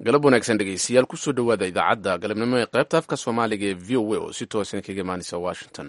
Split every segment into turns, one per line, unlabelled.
galab wanaagsan dhegeystayaal kusoo dhowaada idaacadda galabnimo ee qaybta afka soomaaliga ee v o a oo si toosan kaga imaanaysa washington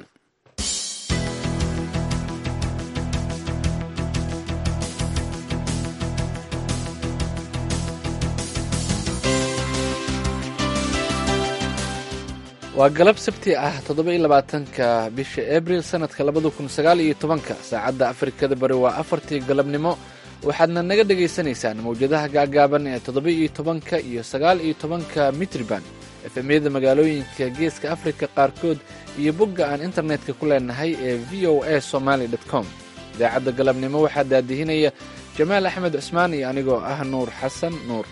waa galab sabti ah toddoba-iyo labaatanka bisha abril sanadka labada kun sagaal iyo tobanka saacadda afrikada bari waa afartii galabnimo waxaadna naga dhagaysanaysaan mawjadaha gaagaaban ee toddoba-iyo tobanka iyo sagaal iyo tobanka mitriban efemyada magaalooyinka geeska afrika qaarkood iyo bogga aan internetka ku leenahay ee v o a somaly com idaacadda galabnimo waxaa daadihinaya jamaal axmed cusmaan iyo anigoo ah nuur xasan nuur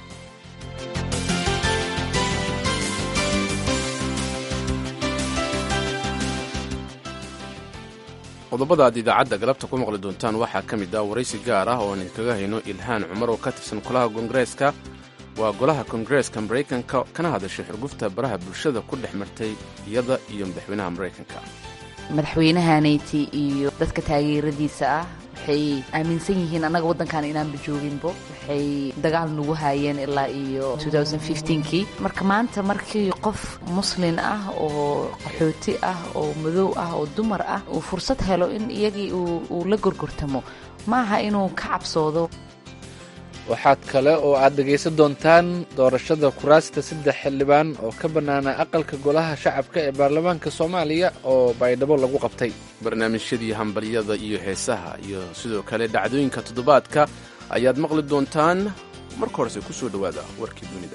qodobada aad idaacadda galabta ku maqli doontaan waxaa ka mid ah waraysi gaar ah oo aan idinkaga hayno ilhaan cumar oo ka tirsan golaha koongareeska waa golaha koongareeska maraykanka kana hadashay xurgufta baraha bulshada ku dhex martay iyada iyo madaxweynaha maraykanka
madaxweynahaanayti iyo dadka taageeradiisa ah waxay aaminsan yihiin annaga waddankan inaanba jooginbo waxay dagaal nagu haayeen ilaa iyo kii marka maanta markii qof muslin ah oo qaxooti ah oo madow ah oo dumar ah uu fursad helo in iyagii uu la gorgortamo maaha inuu ka cabsoodo
waxaad kale oo aad dhegaysan doontaan doorashada kuraasta saddex xildhibaan oo ka bannaana aqalka golaha shacabka ee baarlamaanka soomaaliya oo baydhabo lagu qabtay
barnaamijyadii hambalyada iyo heesaha iyo sidoo kale dhacdooyinka toddobaadka ayaad maqli doontaan marka horese ku soo dhowaada warkii dunida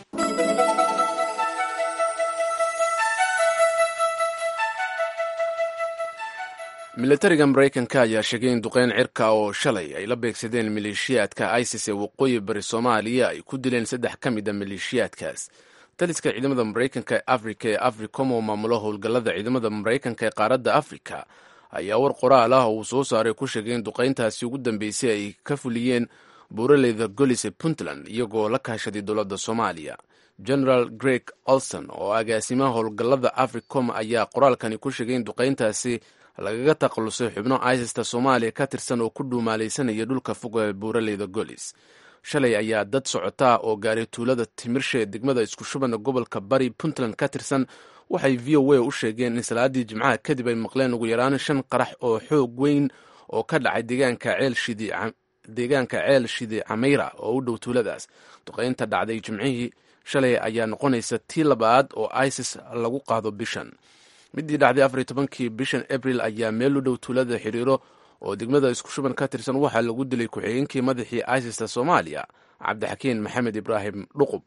milatariga maraykanka ayaa sheegay in duqeyn cirka oo shalay ay la beegsadeen maleeshiyaadka isis ee waqooyi bari soomaaliya ay ku dileen saddex ka mid a maleeshiyaadkaas taliska ciidamada maraykanka ee afrika ee africom oo maamulo howlgallada ciidamada maraykanka ee qaaradda afrika ayaa war qoraal ah oo uu soo saaray ku sheegay in duqeyntaasi ugu dambeysay ay ka fuliyeen buuraleyda golis ee puntland iyagoo la kaashaday dowladda soomaaliya generaal greg olson oo agaasimaha howlgallada africom ayaa qoraalkani ku sheegay in duqeyntaasi lagaga takhalusay xubno isista soomaaliya ka tirsan oo ku dhuumaalaysanaya dhulka fog ee buuraleyda golis shalay ayaa dad socotaa oo gaaray tuulada timirsha ee degmada isku shubana gobolka bari puntland ka tirsan waxay v o a u sheegeen in salaadii jimcaha kadib ay maqleen ugu yaraan shan qarax oo xoog weyn oo ka dhacay deegaanka ceel shidi cameyra oo u dhow tuuladaas duqeynta dhacday jimcihii shalay ayaa noqonaysa tii labaad oo isis lagu qaado bishan midii dhacday afariy tobankii bishan abril ayaa meel u dhow tuulada xiriiro oo degmada isku shuban ka tirsan waxaa lagu dilay ku-xigeenkii madaxii isista soomaaliya cabdixakiin maxamed ibraahim dhuqub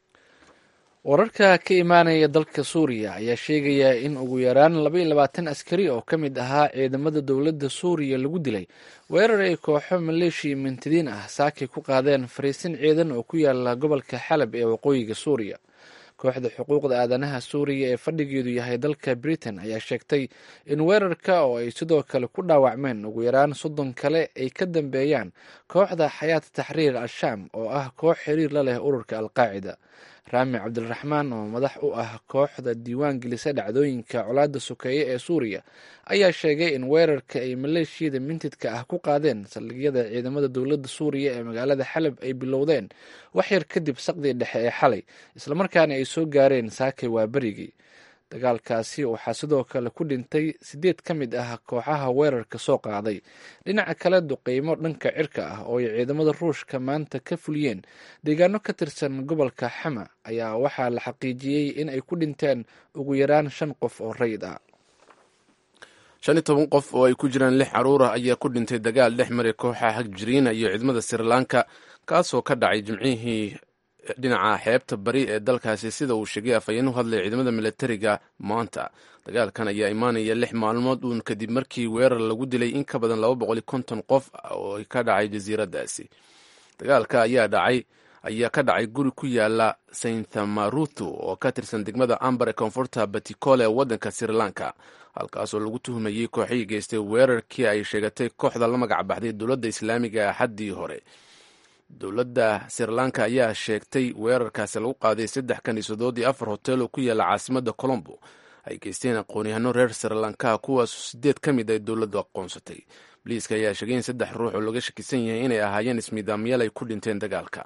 wararka ka imaanaya dalka suuriya ayaa sheegaya in ugu yaraan labaiyo labaatan askari oo ka mid ahaa ciidamada dowladda suuriya lagu dilay weerar ay kooxo maleeshiya mintidiin ah saakay ku qaadeen fariisin ciidan oo ku yaala gobolka xalab ee waqooyiga suuriya kooxda xuquuqda aadanaha suuriya ee fadhigeedu yahay dalka britain ayaa sheegtay in weerarka oo ay sidoo kale ku dhaawacmeen ugu yaraan soddon kale ay ka dambeeyaan kooxda xayaat taxriir al-shaam oo ah koox xiriir la leh ururka alqaacida raami cabdiraxmaan oo madax u ah kooxda diiwaan gelisa dhacdooyinka colaadda sokeeye ee suuriya ayaa sheegay in weerarka ay maleeshiyada mintidka ah ku qaadeen saldhigyada ciidamada dowladda suuriya ee magaalada xalab ay bilowdeen wax yar kadib saqdii dhexe ee xalay islamarkaana ay soo gaareen saakay waa berigii dagaalkaasi waxaa sidoo kale ku dhintay sideed ka mid ah kooxaha weerarka soo qaaday dhinaca kale duqeymo dhanka cirka ah oo ay ciidamada ruushka maanta ka fuliyeen deegaano ka tirsan gobolka xama ayaa waxaa la xaqiijiyey in ay ku dhinteen ugu yaraan shan qof oo rayid ah
shan iyo toban qof oo ay ku jiraan lix caruur ah ayaa ku dhintay dagaal dhex maray kooxa hagjiriina iyo ciidamada srilanka kaasoo ka dhacay jimcihii dhinaca xeebta bari ee dalkaasi sida uu sheegay afhayeen u hadlaya ciidamada milatariga maanta dagaalkan ayaa imaanaya lix maalmood uun kadib markii weerar lagu dilay in ka badan laba boqol iyo konton qof oo ka dhacay jasiiradaasi dagaalka ayaa dhacay ayaa ka dhacay guri ku yaala sainthamaruthu oo ka tirsan degmada ambar ee koonfurta batikole ee waddanka sri lanka halkaasoo lagu tuhumayey kooxihii geystay weerarkii ay sheegatay kooxda la magac baxday dowladda islaamiga axaddii hore dowladda sri lanka ayaa sheegtay weerarkaasi lagu qaaday saddex kaniisadood iyo afar hotel oo ku yaala caasimada colombo ay geysteen aqoon-yahano reer sri lanka kuwaasoo sideed ka mid ay dowladdu aqoonsatay boliiska ayaa sheegay in saddex ruux oo laga shakisan yahay inay ahaayeen ismiidaamyaal ay ku dhinteen dagaalka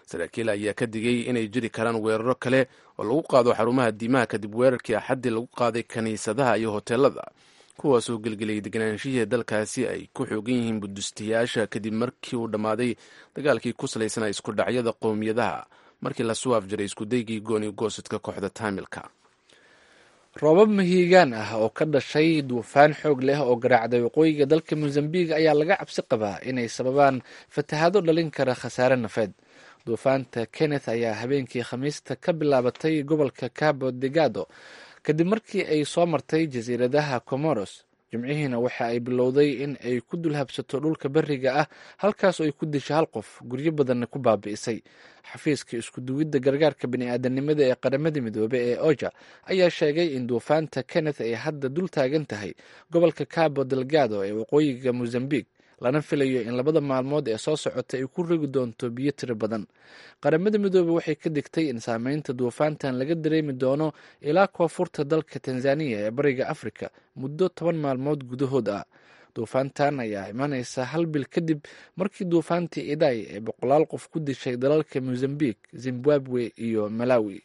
saraakiil ayaa ka digay inay jiri karaan weeraro kale oo lagu qaado xarumaha diimaha kadib weerarkii axaddii lagu qaaday kiniisadaha iyo hoteelada kuwaasoo gelgeliyay deganaanshihii dalkaasi ay ku xoogan yihiin budustiyaasha kadib markii uu dhammaaday dagaalkii ku salaysanaa isku dhacyada qowmiyadaha markii la suwaaf jiray iskudaygii gooni goosadka kooxda taamilka
roobab mahiigaan ah oo ka dhashay duufaan xoog leh oo garaacday waqooyiga dalka mosambiq ayaa laga cabsi qabaa inay sababaan fatahaado dhalin kara khasaare nafeed duufaanta kenneth ayaa habeenkii khamiista ka bilaabatay gobolka cabo degado kadib markii ay soo martay jasiiradaha comoros jimcihiina waxa ay bilowday in ay ku dulhabsato dhulka beriga ah halkaas oo ay ku disha hal qof guryo badanna ku baabi'isay xafiiska iskuduwidda gargaarka bini'aadanimada ee qaramada midoobe ee oja ayaa sheegay in duufaanta kenneth ay hadda dul taagan tahay gobolka cabo delgado ee waqooyiga mosambiq lana filayo in labada maalmood ee soo socota ay ku rogi doonto biyo tiro badan qaramada midoobe waxay ka digtay in saameynta duufaantan laga dareemi doono ilaa koonfurta dalka tanzaniya ee bariga afrika muddo toban maalmood gudahood ah duufaantan ayaa imanaysa hal bil kadib markii duufaantii iday ee boqolaal qof ku dishay dalalka mosambiq zimbabwe iyo malawi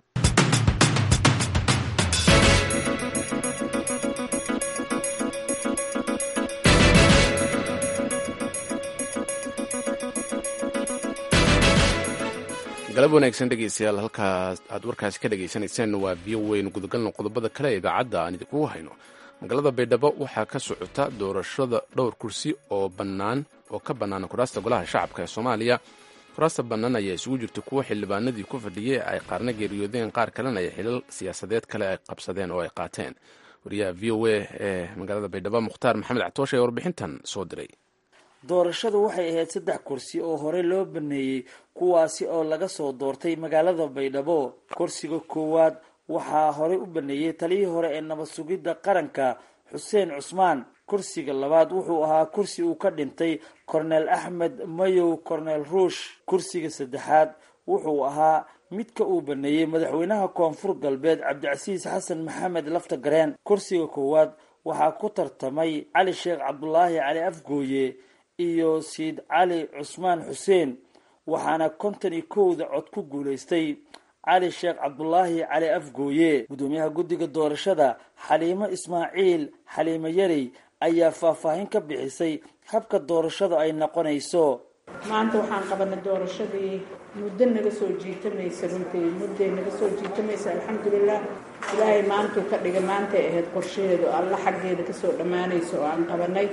galab wanaagsan dhegeystayaal halkaas aad warkaasi ka dhagaysanayseen waa biyo weyn gudagalno qodobada kale ee idaacadda aan idinkugu hayno magaalada baydhabo waxaa ka socota doorashada dhowr kursi oo bannaan oo ka bannaana kuraasta golaha shacabka ee soomaaliya kuraasta bannaan ayaa isugu jirta kuwo xildhibaanadii ku fadhiyey ay qaarna geeriyoodeen qaar kalena ay xilal siyaasadeed kale ay qabsadeen oo ay qaateen wariyaha v o a ee magaalada baydhabo mukhtaar maxamed catooshe ee warbixintan soo diray
doorashadu waxay ahayd saddex kursi oo hore loo baneeyey kuwaasi oo laga soo doortay magaalada baydhabo kursiga koowaad waxaa horey u baneeyey taliyii hore ee nabad sugidda qaranka xuseen cusmaan kursiga labaad wuxuu ahaa kursi uu ka dhintay korneel axmed mayow korneel ruush kursiga saddexaad wuxuu ahaa midka uu baneeyey madaxweynaha koonfur galbeed cabdicasiis xasan maxamed lafta gareen kursiga koowaad waxaa ku tartamay cali sheekh cabdulaahi cali afgooye iyo siid cali cusmaan xuseen waxaana konton iyo kowda cod ku guulaystay cali sheekh cabdulaahi cali afgooye guddoomiyaha guddiga doorashada xaliimo ismaaciil xaliimo yarey ayaa faahfaahin ka bixisay habka doorashada ay noqonayso
maanta waxaan qabanay doorashadii muddo naga soo jiitamaysa runtii mudday naga soo jiitamaysa alxamdulilah ilaahay maantuu ka dhigay maantay ahayd qorshaheedu alla xaggeeda kasoo dhammaanaysa oo aan qabanay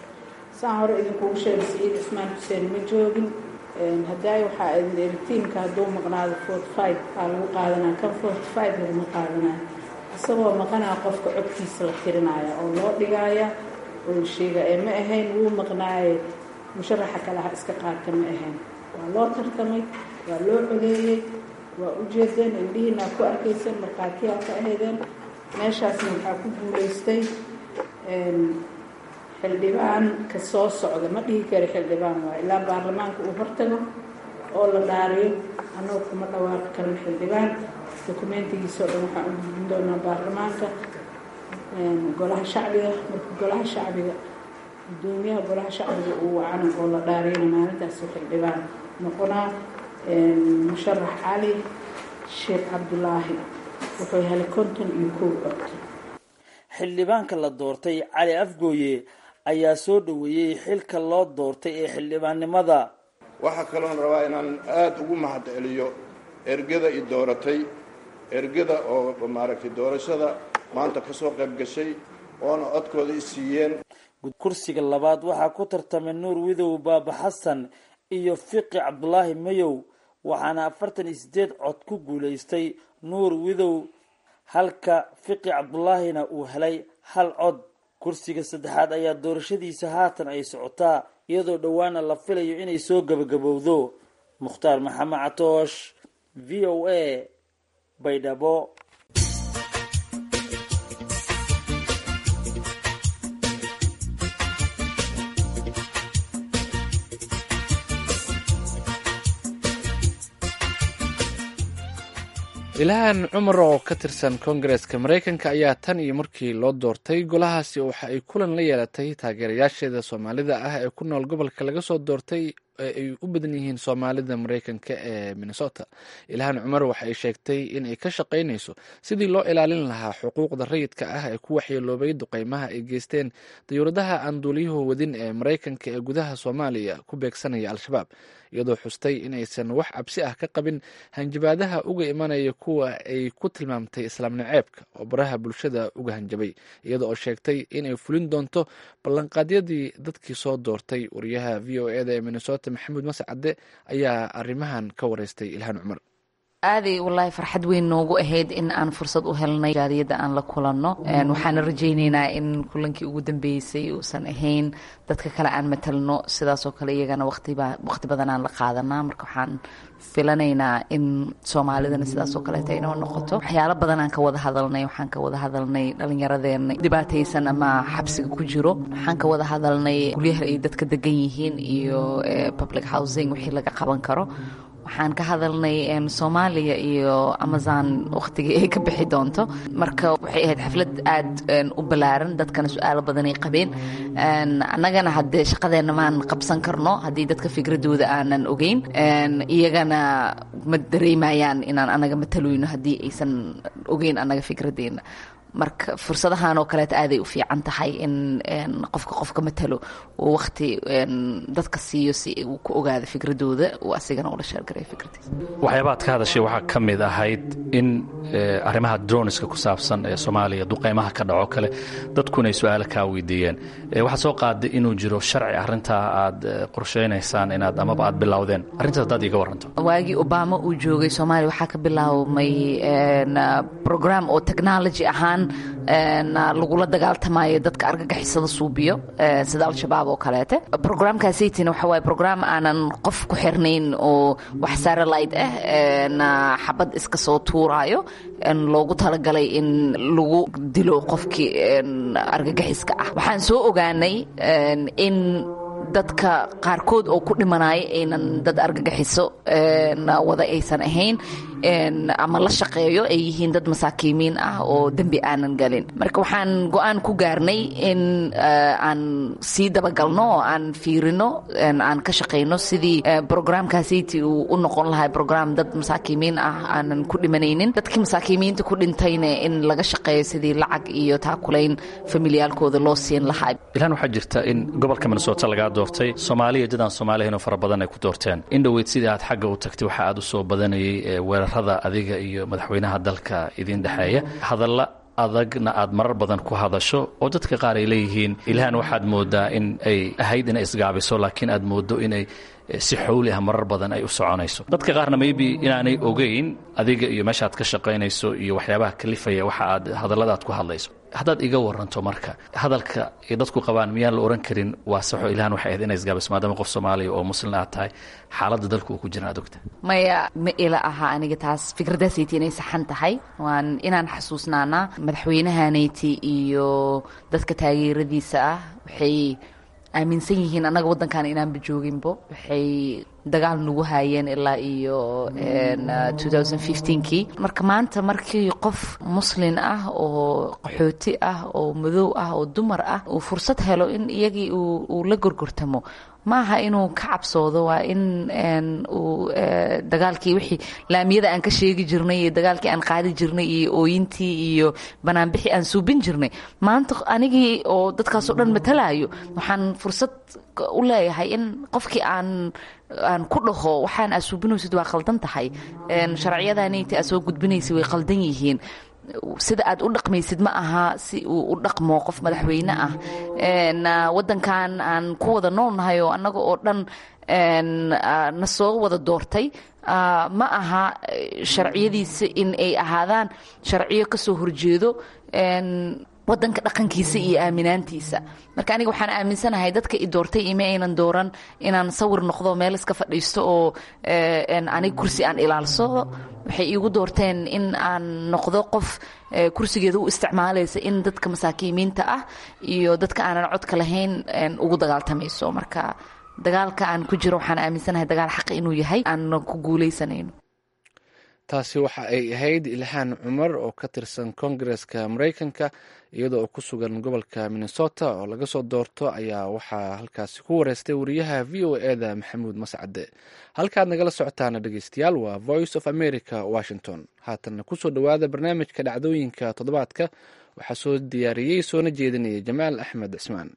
saan hore idinkugu sheegay saciid cusmaan xuseen ma joogin haddaay waxaa idin eritiinka hadduu maqnaado forty five aa lagu qaadanaa kan forty five laguma qaadanaya isagoo maqanaa qofka codkiisa la tirinaya oo loo dhigaaya oo la sheega ee ma ahayn wuu maqnaaye musharaxa kalaha iska qaata ma ahayn waa loo tartamay waa loo coleeyey waa u jeedeen indhihiinaa ku arkayseen markhaatiyaa ka ahaydeen meeshaasna waxaa ku guulaystay xildhibaan ka soo socda ma dhihi kara xildhibaan waa ilaa baarlamaanka uu hortago oo la dhaariyo annagoo kuma dhawaaqi karno xildhibaan dokumentigiisao dhan waxaan u gudbin doonaa baarlamaanka golaha shacbiga marka golaha shacbiga gudoomiyaha golaha shacbiga uu wacana oo la dhaariyana maalintaasu xildhibaan noqonaa musharax cali sheekh cabdulaahi wuxuu helay konton iyo kow cod
xildhibaanka la doortay cali afgooye ayaa soo dhoweeyey xilka loo doortay ee xildhibaannimada
waxaa kaloon rabaa inaan aada ugu mahad celiyo ergada i dooratay ergada oo maaragtay doorashada maanta ka soo qayb gashay oona codkooda i siiyeen
kursiga labaad waxaa ku tartamay nuur widow baaba xasan iyo fiqi cabdulaahi mayow waxaana afartan iyo sideed cod ku guulaystay nuur widow halka fiqi cabdulaahina uu helay hal cod kursiga saddexaad ayaa doorashadiisa haatan ay socotaa iyadoo dhowaana la filayo inay soo gabagabowdo mukhtaar maxamed catoosh v o a baydhabo
ilahan cumar oo ka tirsan koongareska maraykanka ayaa tan iyo markii loo doortay golahaasi waxa ay kulan la yeelatay taageerayaasheeda soomaalida ah ee ku nool gobolka laga soo doortay ay u badan yihiin soomaalida mareykanka ee minnesota ilhaan cumar waxa ay sheegtay in ay ka shaqaynayso sidii loo ilaalin lahaa xuquuqda rayidka ah ee ku waxyeeloobay duqeymaha ay geysteen dayuuradaha aan duuliyuhu wadin ee mareykanka ee gudaha soomaaliya ku beegsanaya al-shabaab iyadoo xustay inaysan wax cabsi ah ka qabin hanjabaadaha uga imanaya kuwa ay ku tilmaamtay islaam naceebka oo baraha bulshada uga hanjabay iyada oo sheegtay inay fulin doonto ballanqaadyadii dadkii soo doortay wariyaha v o eda ee minnesota maxamuud mascade ayaa arrimahan ka wareystay ilhaan cumar
aaday wallaahi farxad weyn noogu ahayd in aan fursad u helnay jaariyadda aan la kulanno waxaana rajaynaynaa in kulankii ugu dambeysay uusan ahayn dadka kale aan matalno sidaasoo kale iyagana waqti badan aan la qaadanaa marka waxaan filanaynaa in soomaalidana sidaasoo kaleeta inoo noqoto waxyaalo badan aan ka wada hadalnay waxaan ka wada hadalnay dhallinyaradeena dhibaataysan ama xabsiga ku jiro waxaan ka wada hadalnay guryaha ay dadka degan yihiin iyo public housing wixii laga qaban karo waxaan ka hadalnay soomaaliya iyo amazon wakhtigii ay ka bixi doonto marka waxay ahayd xaflad aad u ballaaran dadkana su-aalo badanay qabeen annagana haddee shaqadeenna maan qabsan karno haddii dadka fikradooda aanan ogeyn iyagana ma dareemayaan inaan anaga matalayno haddii aysan ogeyn annaga fikradeenna marka fursadahan oo kaleeta aaday u fiican tahay in qofka qofka matalo uu waqti dadka siiyo si uu ku ogaado fikradooda uu asigana ula sheergareeyo fikradiisa
waxyaabaad ka hadashay waxaa ka mid ahayd in arrimaha droniska ku saabsan ee soomaaliya duqeymaha ka dhaco kale dadkuna ay su-aalo kaa weydiiyeen waxaad soo qaaday inuu jiro sharci arrintaa aad qorshaynaysaan inaad amaba aad bilowdeen arrintaas haddaad iiga waranto
waagii obama uu joogay soomaaliya waxaa ka bilaabmay program oo technology ahaan lagula dagaaltamayo dadka argagixisada suubiyo sida al-shabaab oo kaleete programkaasaytina waxa waaye program aanan qof ku xirnayn oo wax saralite ah xabad iska soo tuuraayo loogu talagalay in lagu dilo qofkii argagixiska ah waxaan soo ogaanay in dadka qaarkood oo ku dhimanaya aynan dad argagixiso wada aysan ahayn ama la shaqeeyo ay yihiin dad masaakiimiin ah oo dembi aanan galin marka waxaan go-aan ku gaarnay in aan sii dabagalno oo aan fiirino aan ka shaqayno sidii brograamkaasiti uu u noqon lahay brogram dad masaakiimiin ah aanan ku dhimanaynin dadkii masaakiimiinta ku dhintayna in laga shaqeeyo sidii lacag iyo taakulayn familiyaalkooda loo siin lahaa
ilaan waxaa jirta in gobolka minnesota lagaa doortay soomaaliya dadaan soomaaliyahinoo fara badan ay ku doorteen in dhoweyd sidii aad xagga u tagtay waxa aad u soo badanayay weerarada adiga iyo madaxweynaha dalka idiin dhexeeya hadalla adagna aad marar badan ku hadasho oo dadka qaar ay leeyihiin ilhaan waxaad moodaa in ay ahayd inay isgaabiso laakiin aad moodo inay si xowli ah marar badan ay u soconayso dadka qaarna maybe inaanay ogeyn adiga iyo meeshaad ka shaqaynayso iyo waxyaabaha kalifaya waxa aad hadallada aad ku hadlayso haddaad iga waranto marka hadalka ay dadku qabaan miyaan la ohan karin waa saxo ilhaan waxay ahayd inay isgaabiso maadaama qof soomaaliya oo muslin aad tahay xaaladda dalka uu ku jira aad ogta
maya ma ila aha aniga taas fikradaasayti inay saxan tahay waan inaan xasuusnaanaa madaxweynahaanayti iyo dadka taageeradiisa ah waxay aaminsan yihiin annaga waddankan inaanba jooginbo waxay dagaal nagu haayeen ilaa iyo kii marka maanta markii qof muslin ah oo qaxooti ah oo madow ah oo dumar ah uu fursad helo in iyagii uu la gorgortamo maaha inuu ka cabsoodo waa in uu dagaalkii wixii laamiyada aan ka sheegi jirnay iyo dagaalkii aan qaadi jirnay iyo ooyintii iyo banaanbixii aan suubin jirnay maanta anigii oo dadkaasoo dhan matalaayo waxaan fursad u leeyahay in qofkii aan aan ku dhaho waxaan aad suubinaysid waa qaldan tahay sharciyadanayta aad soo gudbinaysa way qaldan yihiin sida aad u dhaqmaysid ma aha si uu u dhaqmo qof madaxweyne ah wadankan aan ku wada noolnahay oo annaga oo dhan na soo wada doortay ma aha sharciyadiisa in ay ahaadaan sharciyo kasoo horjeedo wadanka dhaqankiisa iyo aaminaantiisa marka aniga waxaan aaminsanahay dadka i doortay ima aynan dooran inaan sawir noqdo meel iska fadhiisto oo aniga kursi aan ilaalsado waxay iigu doorteen in aan noqdo qof kursigeeda u isticmaalaysa in dadka masaakiimiinta ah iyo dadka aanan codka lahayn ugu dagaaltamayso marka dagaalka aan ku jiro waxaan aaminsanahay dagaal xaqa inuu yahay aanna ku guuleysanayno
taasi waxa ay ahayd ilhaan cumar oo ka tirsan koongareska mareykanka iyadoo oo ku sugan gobolka minnesota oo laga soo doorto ayaa waxaa halkaasi ku wareystay wariyaha v o eda maxamuud mascade halkaad nagala socotaana dhegeystayaal waa voice of america washington haatanna kusoo dhowaada barnaamijka dhacdooyinka toddobaadka waxaa soo diyaariyey soona jeedinaya jamaal axmed cismaan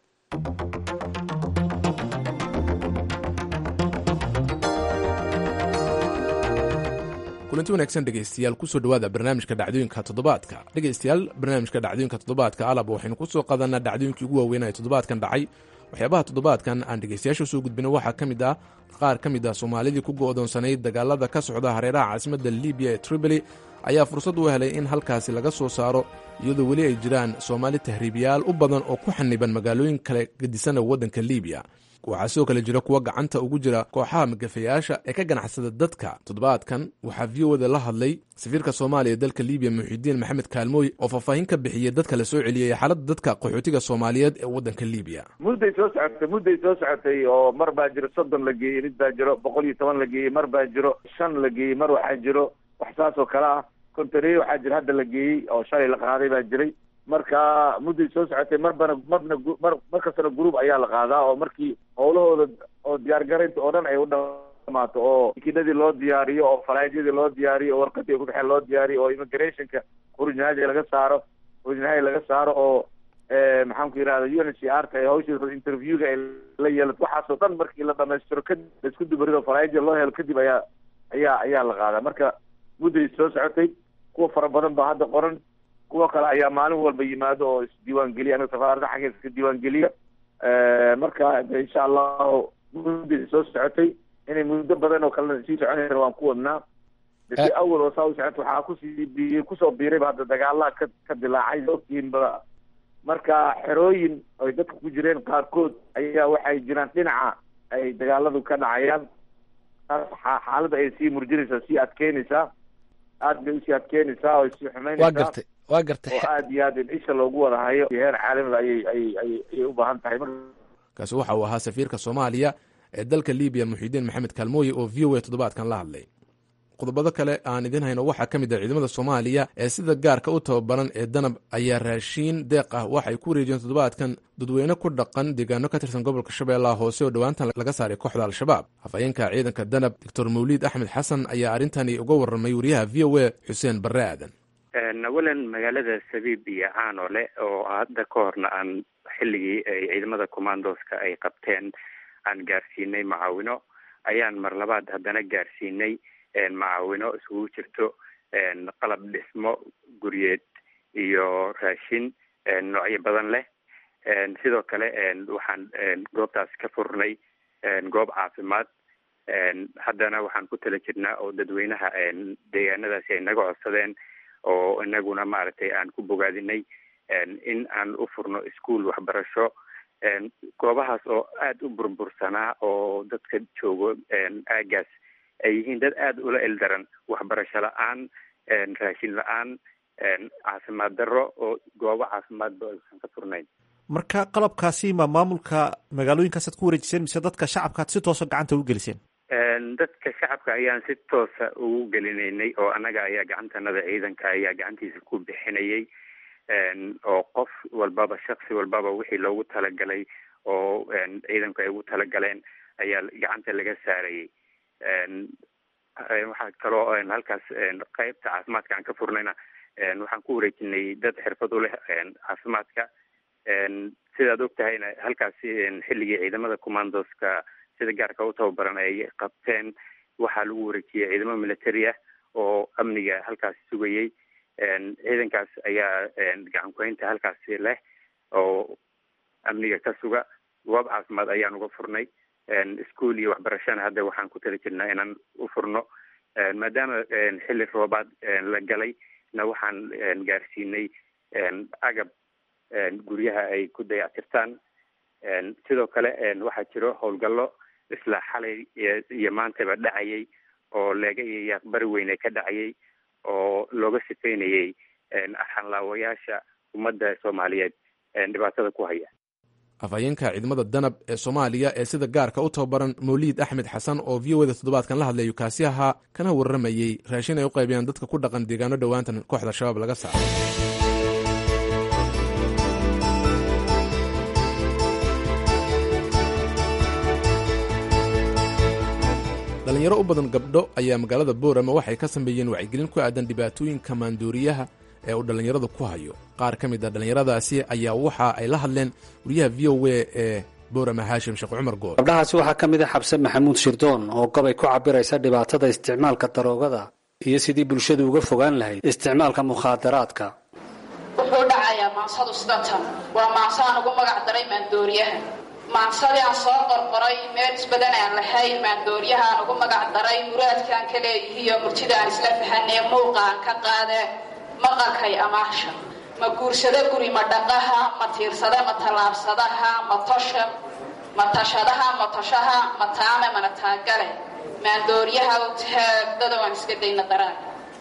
kulanti wanaagsan dhegeystayaal kusoo dhawaada barnaamijka dhacdooyinka toddobaadka dhegeystayaal barnaamijka dhacdooyinka toddobaadka alab waxaynu kusoo qadanaa dhacdooyinkii ugu waaweyn ee toddobaadkan dhacay waxyaabaha toddobaadkan aan dhegeystayaasha soo gudbino waxaa ka mid ah qaar ka mid ah soomaalidii ku go'doonsanayd dagaalada ka socda hareeraha caasimadda libiya ee tripoli ayaa fursad u helay in halkaasi laga soo saaro iyadoo weli ay jiraan soomaali tahriibiyaal u badan oo ku xaniban magaalooyin kale gedisana waddanka libiya waxaa sidoo kale jira kuwa gacanta ugu jira kooxaha magafayaasha ee ka ganacsada dadka toddobaadkan waxaa v o da la hadlay safiirka soomaaliya ee dalka libiya muxidiin maxamed kaalmooy oo faahfaahin ka bixiyey dadka la soo celiyey xaaladda dadka qaxootiga soomaaliyeed ee waddanka libiya
mudday soo socotay mudday soo socotay oo mar baa jiro soddon la geeyey mid baa jiro boqol iyo toban la geeyey mar baa jiro shan la geeyey mar waxaa jiro wax saas oo kale ah kontaneeye waxaa jira hadda la geeyey oo shalay la qaaday baa jiray marka mudday soo socotay marbana marna mar mar kastana gruub ayaa la qaadaa oo markii howlahooda oo diyaargaraynta oo dhan ay u dhamaato oo makiinadii loo diyaariyo oo falaadyadii loo diyaariyo oo warqadii ku baxeen loo diyaariyo oo immigrationka originality laga saaro originality laga saaro oo maxaan ku yidhahda u n h r ta hawsha interviewga ay la yeelato waxaasoo dhan markii la dhamaystiro kadib laisku dubarido falaadyada loo helo kadib ayaa ayaa ayaa la qaadaa marka mudday soo socotay kuwa fara badan baa hadda qoran kuwa kale ayaa maalin walba yimaado oo isdiiwaan geliya anaga safaarada xaggeeda iska diiwaan geliya marka insha allahu mudday soo socotay inay muddo badan oo kalena sii soconaysa waan ku wadnaa si awal oo saa u socota waxaa kusii bi kusoo biirayba hadda dagaalaha ka ka dilaacay ogtiinba marka xerooyin ay dadka ku jireen qaarkood ayaa waxay jiraan dhinaca ay dagaaladu ka dhacayaan xaaladda ay sii murjinaysaa sii adkeynaysaa aad bay usii adkeynaysaa oo sii xumeynaysaa
waa gartay waa gartay
oo aad iyo aad in isha loogu wada hayo heer caalamiga ayay ayay ayay ayay u baahan tahay
kaasi waxa uu ahaa safiirka soomaaliya ee dalka libiya muxidiin maxamed kaalmooye oo v o a toddobaadkan la hadlay qodobado kale aan idiin hayno waxaa ka mid ah ciidamada soomaaliya ee sida gaarka u tababaran ee danab ayaa raashiin deeq ah waxay ku wareejiyeen toddobaadkan dadweyne ku dhaqan deegaano ka tirsan gobolka shabeellaha hoose oo dhowaantan laga saaray kooxda al-shabaab hafayeenka ciidanka danab doctor mawliid axmed xasan ayaa arrintani uga warramay wariyaha v o a xuseen barre aadan
awalan magaalada sabiib iyo caanole oo hadda ka horna aan xilligii ay ciidamada commandoska ay qabteen aan gaarsiinay macaawino ayaan mar labaad haddana gaarsiinay macaawino isugu jirto qalab dhismo guryeed iyo raashin noocyo badan leh sidoo kale waxaan goobtaas ka furnay goob caafimaad haddana waxaan ku tala jirnaa oo dadweynaha deegaanadaasi ay naga codsadeen oo inaguna maaragtay aan ku bogaadinay in aan u furno ischool waxbarasho goobahaas oo aada u burbursanaa oo dadka joogo aagaas ay yihiin dad aada ula eldaran waxbarasho la-aan raashin la-aan caafimaad darro oo goobo caafimaadba aysan ka furnayn
marka qalabkaasi ma maamulka magaalooyinkaasaad ku wareejiseen mise dadka shacabkaad si toosa gacanta ugu geliseen
dadka shacabka ayaan si toosa ugu gelinaynay oo annaga ayaa gacantanada ciidanka ayaa gacantiisa ku bixinayay oo qof walbaba shaksi walbaba wixii loogu talagalay oo ciidanku ay ugu talagaleen ayaa gacanta laga saarayay waxaa kaloo halkaas qeybta caafimaadka aan ka furnayna waxaan ku wareejinay dad xirfad u leh caafimaadka sidaad og tahayna halkaasi xilligii ciidamada commandoska sida gaarka u tababaran ay qabteen waxaa lagu wareejiyey ciidamo military ah oo amniga halkaasi sugayey ciidankaas ayaa gacan kuhaynta halkaasi leh oo amniga ka suga goob caafimaad ayaan uga furnay ischool iyo waxbarashana hadda waxaan ku tali jirnaa inaan u furno maadaama xilli roobaad la galay na waxaan gaarsiinay agab guryaha ay ku dayactirtaan sidoo kale waxaa jiro howlgallo isla xalay iyo maantaba dhacayay oo leega iyo yaaqbari weyne ka dhacayay oo looga sifeynayay xanlaawayaasha ummadda soomaaliyeed dhibaatada ku haya
afhayeenka ciidamada danab ee soomaaliya ee sida gaarka u tababaran mawliid axmed xasan oo v o da toddobaadkan la hadlayu kaasi ahaa kana warramayey raashin ay u qaybiyaan dadka ku dhaqan deegaano dhowaantan kooxda shabaab laga saaray dhalinyaro u badan gabdho ayaa magaalada boorama waxay ka sameeyeen wacyigelin ku aadan dhibaatooyinka maandooriyaha ee uu dhallinyarada ku hayo qaar ka mid a dhallinyaradaasi ayaa waxa ay la hadleen wariyaha v o a ee boorama haashim sheekh cumar gool
gabdhahaasi waxaa ka mid a xabse maxamuud shirdoon oo gabay ku cabiraysa dhibaatada isticmaalka daroogada iyo sidii bulshadu uga fogaan lahayd isticmaalka mukhaadaraadka
wuxuu dhacayaa maansadu sida tan waa maanso aan ugu magac daray maandooriyaha maansadii aan soo qorqoray meel isbadan aan lahayn maandooriyaha aan ugu magac daray muraadkaan ka leeyihiiyo murtida aan isla fahanee muuqa aan ka qaadee maqalkay amaahsha ma guursado guri ma dhaqaha ma tiirsada ma tallaabsadaha ma tosha ma tashadaha ma toshaha ma taame mana taagale maandooriyaha u taagdada waan iska dayna daraan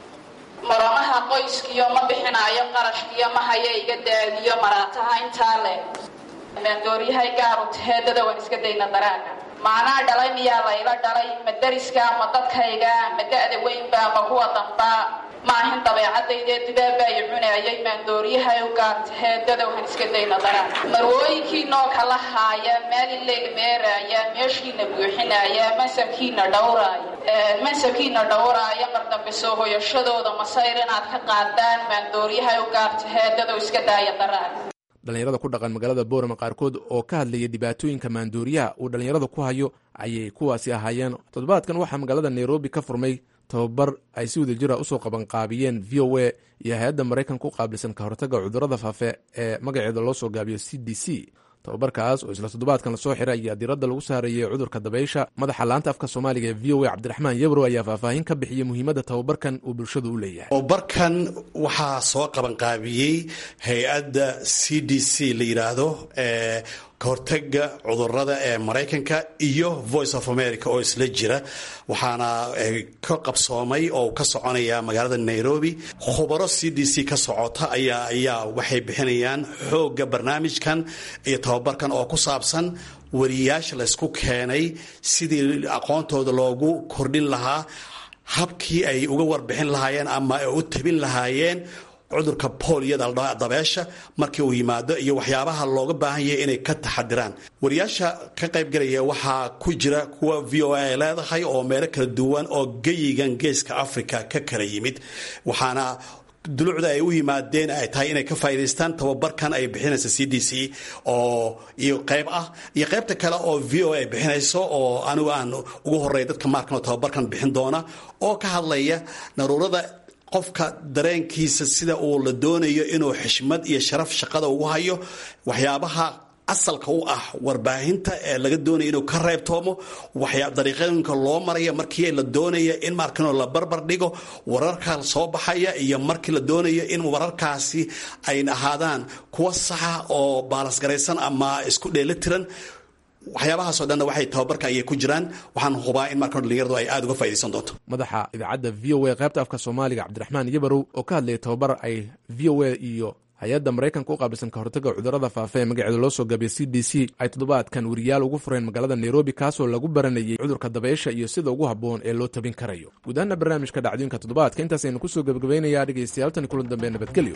maramaha qoyskiyo ma bixinaayo qarashkiyo ma haya iga daadiyo maraataha intaa le maandooriyahay gaaru taheedada waan iska dayna daraaga maanaa dhalay miyaa layla dhalay ma dariska ma dadkayga ma da-da weynba ma kuwa dambaa maahin dabeecadaydee dibaabbaayo cunaayay maandooriyahay u gaar taheedada waan iska dayna daraaga marwooyinkii noo kala haaya meel ileega meeraaya meeshiina buuxinaaya mansabkiina dhowraaya mansabkiina dhowraaya mar dambe soo hoyashadooda masayr inaad ka qaadaan maandooriyahay u gaar taheedada iska daaya daraaga
dhallinyarada ku dhaqan magaalada boorama qaarkood oo ka hadlaya dhibaatooyinka maandooriyaha uu dhallinyarada ku hayo ayay kuwaasi ahaayeen toddobaadkan waxaa magaalada nairobi ka furmay tababar ay si wada jira usoo qabanqaabiyeen v o a iyo hay-adda maraykanka u qaabilsan ka hortagga cudurrada faafe ee magaceeda loo soo gaabiyo c d c tababarkaas oo isla toddobaadkan lasoo xiray ayaa diradda lagu saarayay cudurka dabaysha madaxa laanta afka soomaaliga ee v o a cabdiraxmaan yebro ayaa faahfaahin ka bixiyey muhiimadda tababarkan uu bulshadu u leeyahay
tababarkan waxaa soo qabanqaabiyey hay-adda c d c la yidhaahdo ee kahortaga cudurada ee maraykanka iyo voice of america oo isla jira waxaana ka qabsoomay oo ka soconaya magaalada nairobi khubaro c d c ka socota ayaa ayaa waxay bixinayaan xooga barnaamijkan iyo tababarkan oo ku saabsan wariyaasha laysku keenay sidii aqoontooda loogu kordhin lahaa habkii ay uga warbixin lahaayeen ama ay u tabin lahaayeen cudurka booliyada dabeesha markii uu yimaado iyo waxyaabaha looga baahan yahay inay ka taxadiraan wariyaasha ka qaybgalaya waxaa ku jira kuwa v o a ay leedahay oo meelo kala duwan oo geyigan geeska africa ka kala yimid waxaana dulucda ay u yimaadeen ay tahay inay ka faa'idaystaan tababarkan ay bixinaysa c d c oo iyo qayb ah iyo qaybta kale oo v o a ay bixinayso oo anigu aan ugu horreeya dadka maarkan oo tababarkan bixin doona oo ka hadlaya naruurada qofka dareenkiisa sida uu la doonayo inuu xishmad iyo sharaf shaqada ugu hayo waxyaabaha asalka u ah warbaahinta ee laga doonaya inuu ka reebtoomo waxyaa dariiqooyinka loo maraya markii la doonaya in markanoo la barbar dhigo wararka soo baxaya iyo markii la doonayo in wararkaasi ay ahaadaan kuwa saxa oo baalasgaraysan ama isku dheelitiran waxyaabahaasoo dhanna waxay tababarka ayay ku jiraan waxaan hubaa in markan dhalinyaradu ay aada uga faa'idaysan doonto
madaxa idaacadda v o a qaybta afka soomaaliga cabdiraxmaan yabarow oo ka hadlayay tababar ay v o a iyo hay-adda maraykanka u qaabilsan ka hortagga cudurrada faafa ee magaceeda loo soo gaabiya c d c ay toddobaadkan wariyaal ugu fureen magaalada nairobi kaasoo lagu baranayay cudurka dabaysha iyo sida ugu habboon ee loo tabin karayo guud ahaana barnaamijka dhacdooyinka toddobaadka intaasaynu kusoo gebagabaynayaa dhegaystayaal tani kulan dambe nabadgelyo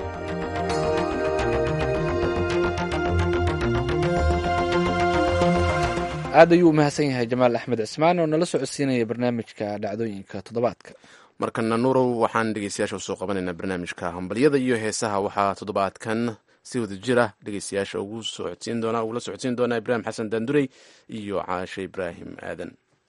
aad ayuu u mahadsan yahay jamaal axmed cismaan oo nala socodsiinaya barnaamijka dhacdooyinka toddobaadka
markana nuurow waxaan dhegeystayaasha usoo qabanaynaa barnaamijka hambalyada iyo heesaha waxaa toddobaadkan si wada jira dhegeystayaasha ugu socodsiin doona ugula socodsiin doonaa ibraahim xasan daandurey iyo caashe ibraahim aadan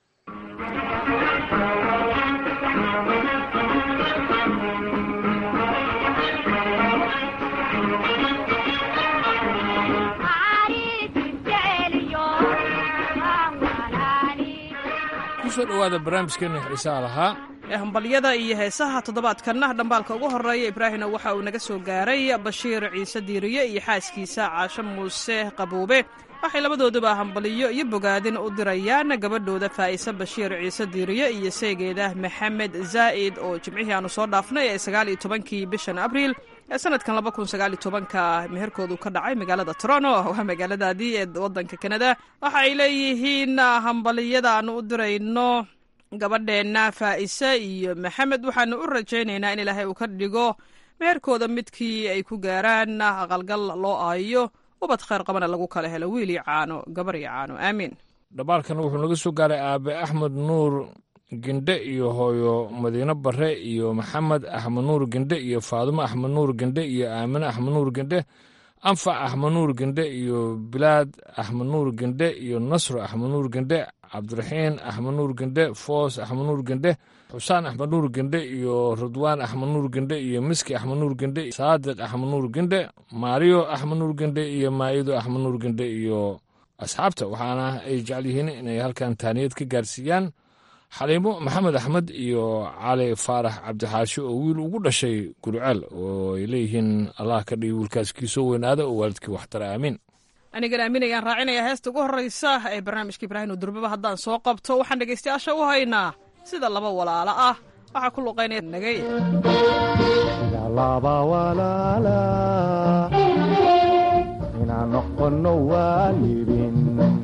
kusoo dhowaada barnaamijkeena xiisaha lahaa
ee hambalyada iyo heesaha toddobaadkanna dhambaalka ugu horreeya ibraahimna waxa uu naga soo gaaray bashiir ciise diiriye iyo xaaskiisa caasho muuse qabuube waxay labadooduba hambaliyo iyo bogaadin u dirayaan gabadhooda faa'ise bashiir ciise diiriye iyo seegeeda maxamed zaa'id oo jimcihii aanu soo dhaafnay ee sagaal iyo tobankii bishan abriil ee sanadkan laba kun sagaal iyo tobanka meherkoodu ka dhacay magaalada toronto waa magaaladaadii ee wadanka kanada waxa ay leeyihiin hambaliyada aanu u dirayno gabadheenna faa'ise iyo maxamed waxaanu u rajaynaynaa in ilaahay uu ka dhigo meherkooda midkii ay ku gaaraan aqalgal loo aayo ubad khayr qabana lagu kala helo wiil iyo caano gabar iyo caano aamiin
dhabaalkan wuxuu naga soo gaaray aabe axmed nuur gendhe iyo hooyo madiino bare iyo maxamed axmed nuur gendhe iyo faadumo axmed nuur gendhe iyo aamine axmed nuur gendhe anfac axmed nuur gendhe iyo bilaad axmed nuur gendhe iyo nasro axmed nuur gendhe cabdiraxiin axmed nuur gendhe foos axmed nuur gendhe xusaan axmed nuur gendhe iyo ridwaan axmed nuur gendhe iyo miski axmed nuur gendhe saadiq axmed nuur gendhe maariyo axmed nuur gendhe iyo maa'ido axmed nuur gendhe iyo asxaabta waxaana ay jecel yihiin inay halkan taaniyad ka gaarsiiyaan xaliimo maxamed axmed iyo cali faarax cabdixaashi oo wiil ugu dhashay gurceel oo ay leeyihiin allah ka dhigi wiilkaas kii soo weynaada oo waalidkii waxtara aamiin
anigan aaminayaan raacinaya heesta ugu horreysa ee barnaamijka ibraahim durbaba haddaan soo qabto waxaan dhegaystayaasha u haynaa sida laba walaalo ah waxaa ku luqaynaya nagay
inaan noqono waalidin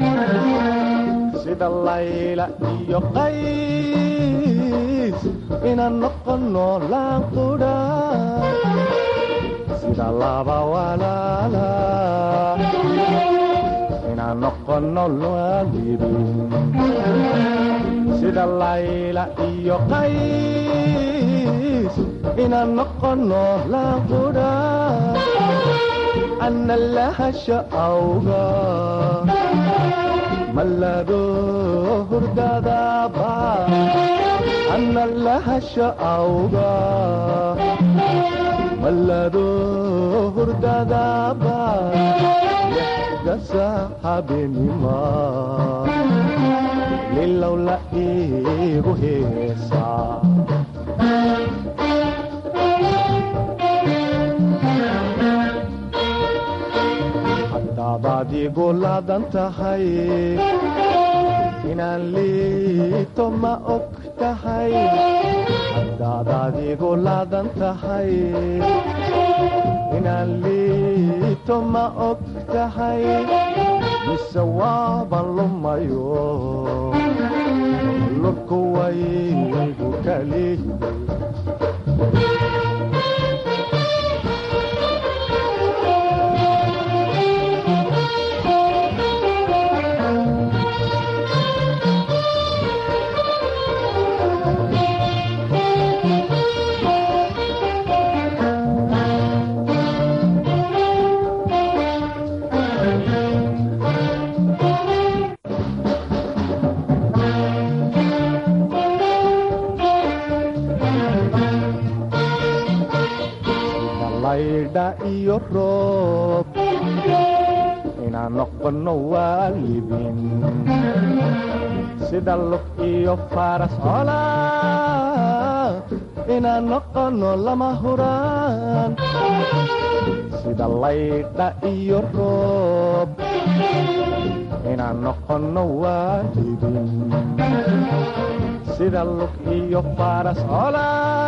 sida layla iyo qays inaan noqono laanqudha sida laba walaala inaan noqono waalidin sida layla iyo qays inaan noqono laanqudha أن لهش أوغا ملادو هردادابا أن لهش أوغا ملادو هردادابا يحدى صاحبني ما للولا إيغو هيسا daad igu laadan tahay inaan liito ma og tahay haddaadaad igu laadan tahay inaan liito ma og tahay mise waaban lumayo lurku waygu kali iyo roob inaan noqono waalidin sida lug iyo faras cola inaan noqono lama huraan sida laydha iyo roob inaan noqono waalidin sida lug iyo faras cola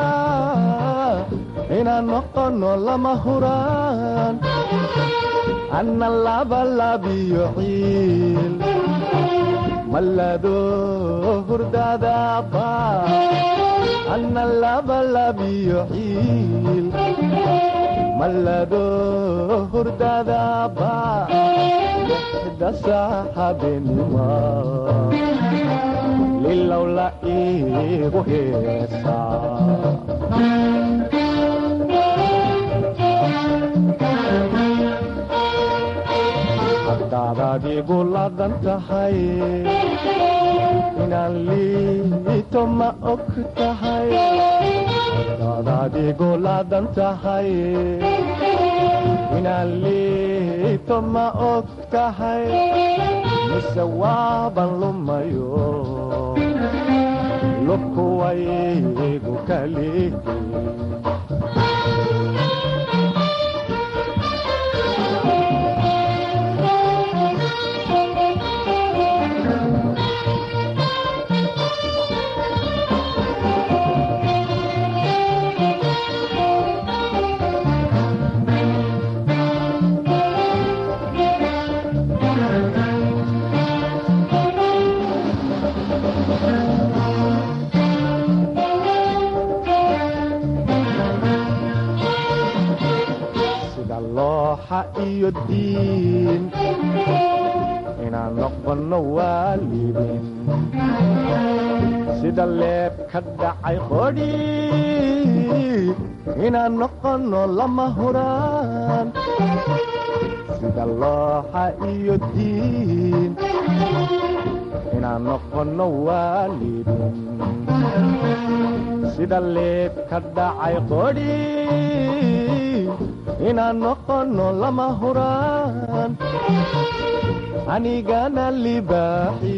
inaan noqono lama huraan anna labalabiyo ciil mallado hurdadaaba anna labalabiyo ciil mallado hurdadaaba lixda saaxabenima lilowla iigu heesaa haddaadaad igu laadan tahay inaan liito ma og tahay haddaadaad igu laadan tahay inaan liito ma og tahay mise waaban lumayo lubku waygu kalihi iyo diin inaan noqono waalidin sida leeb ka dhacay qodhi inaan noqono lama huraan sida looxa iyo diin inaan noqono waalidin sida leeb ka dhacay qodhi inaan noqono lama huraan anigana libaaxi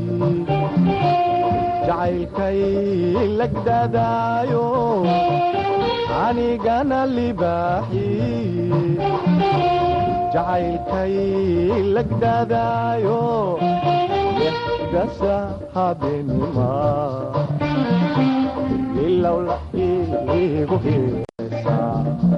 jacaylkay lagdadaayo anigana libaaxi jacaylkay lagdadaayo gasa habeenima ilowla igu heesaa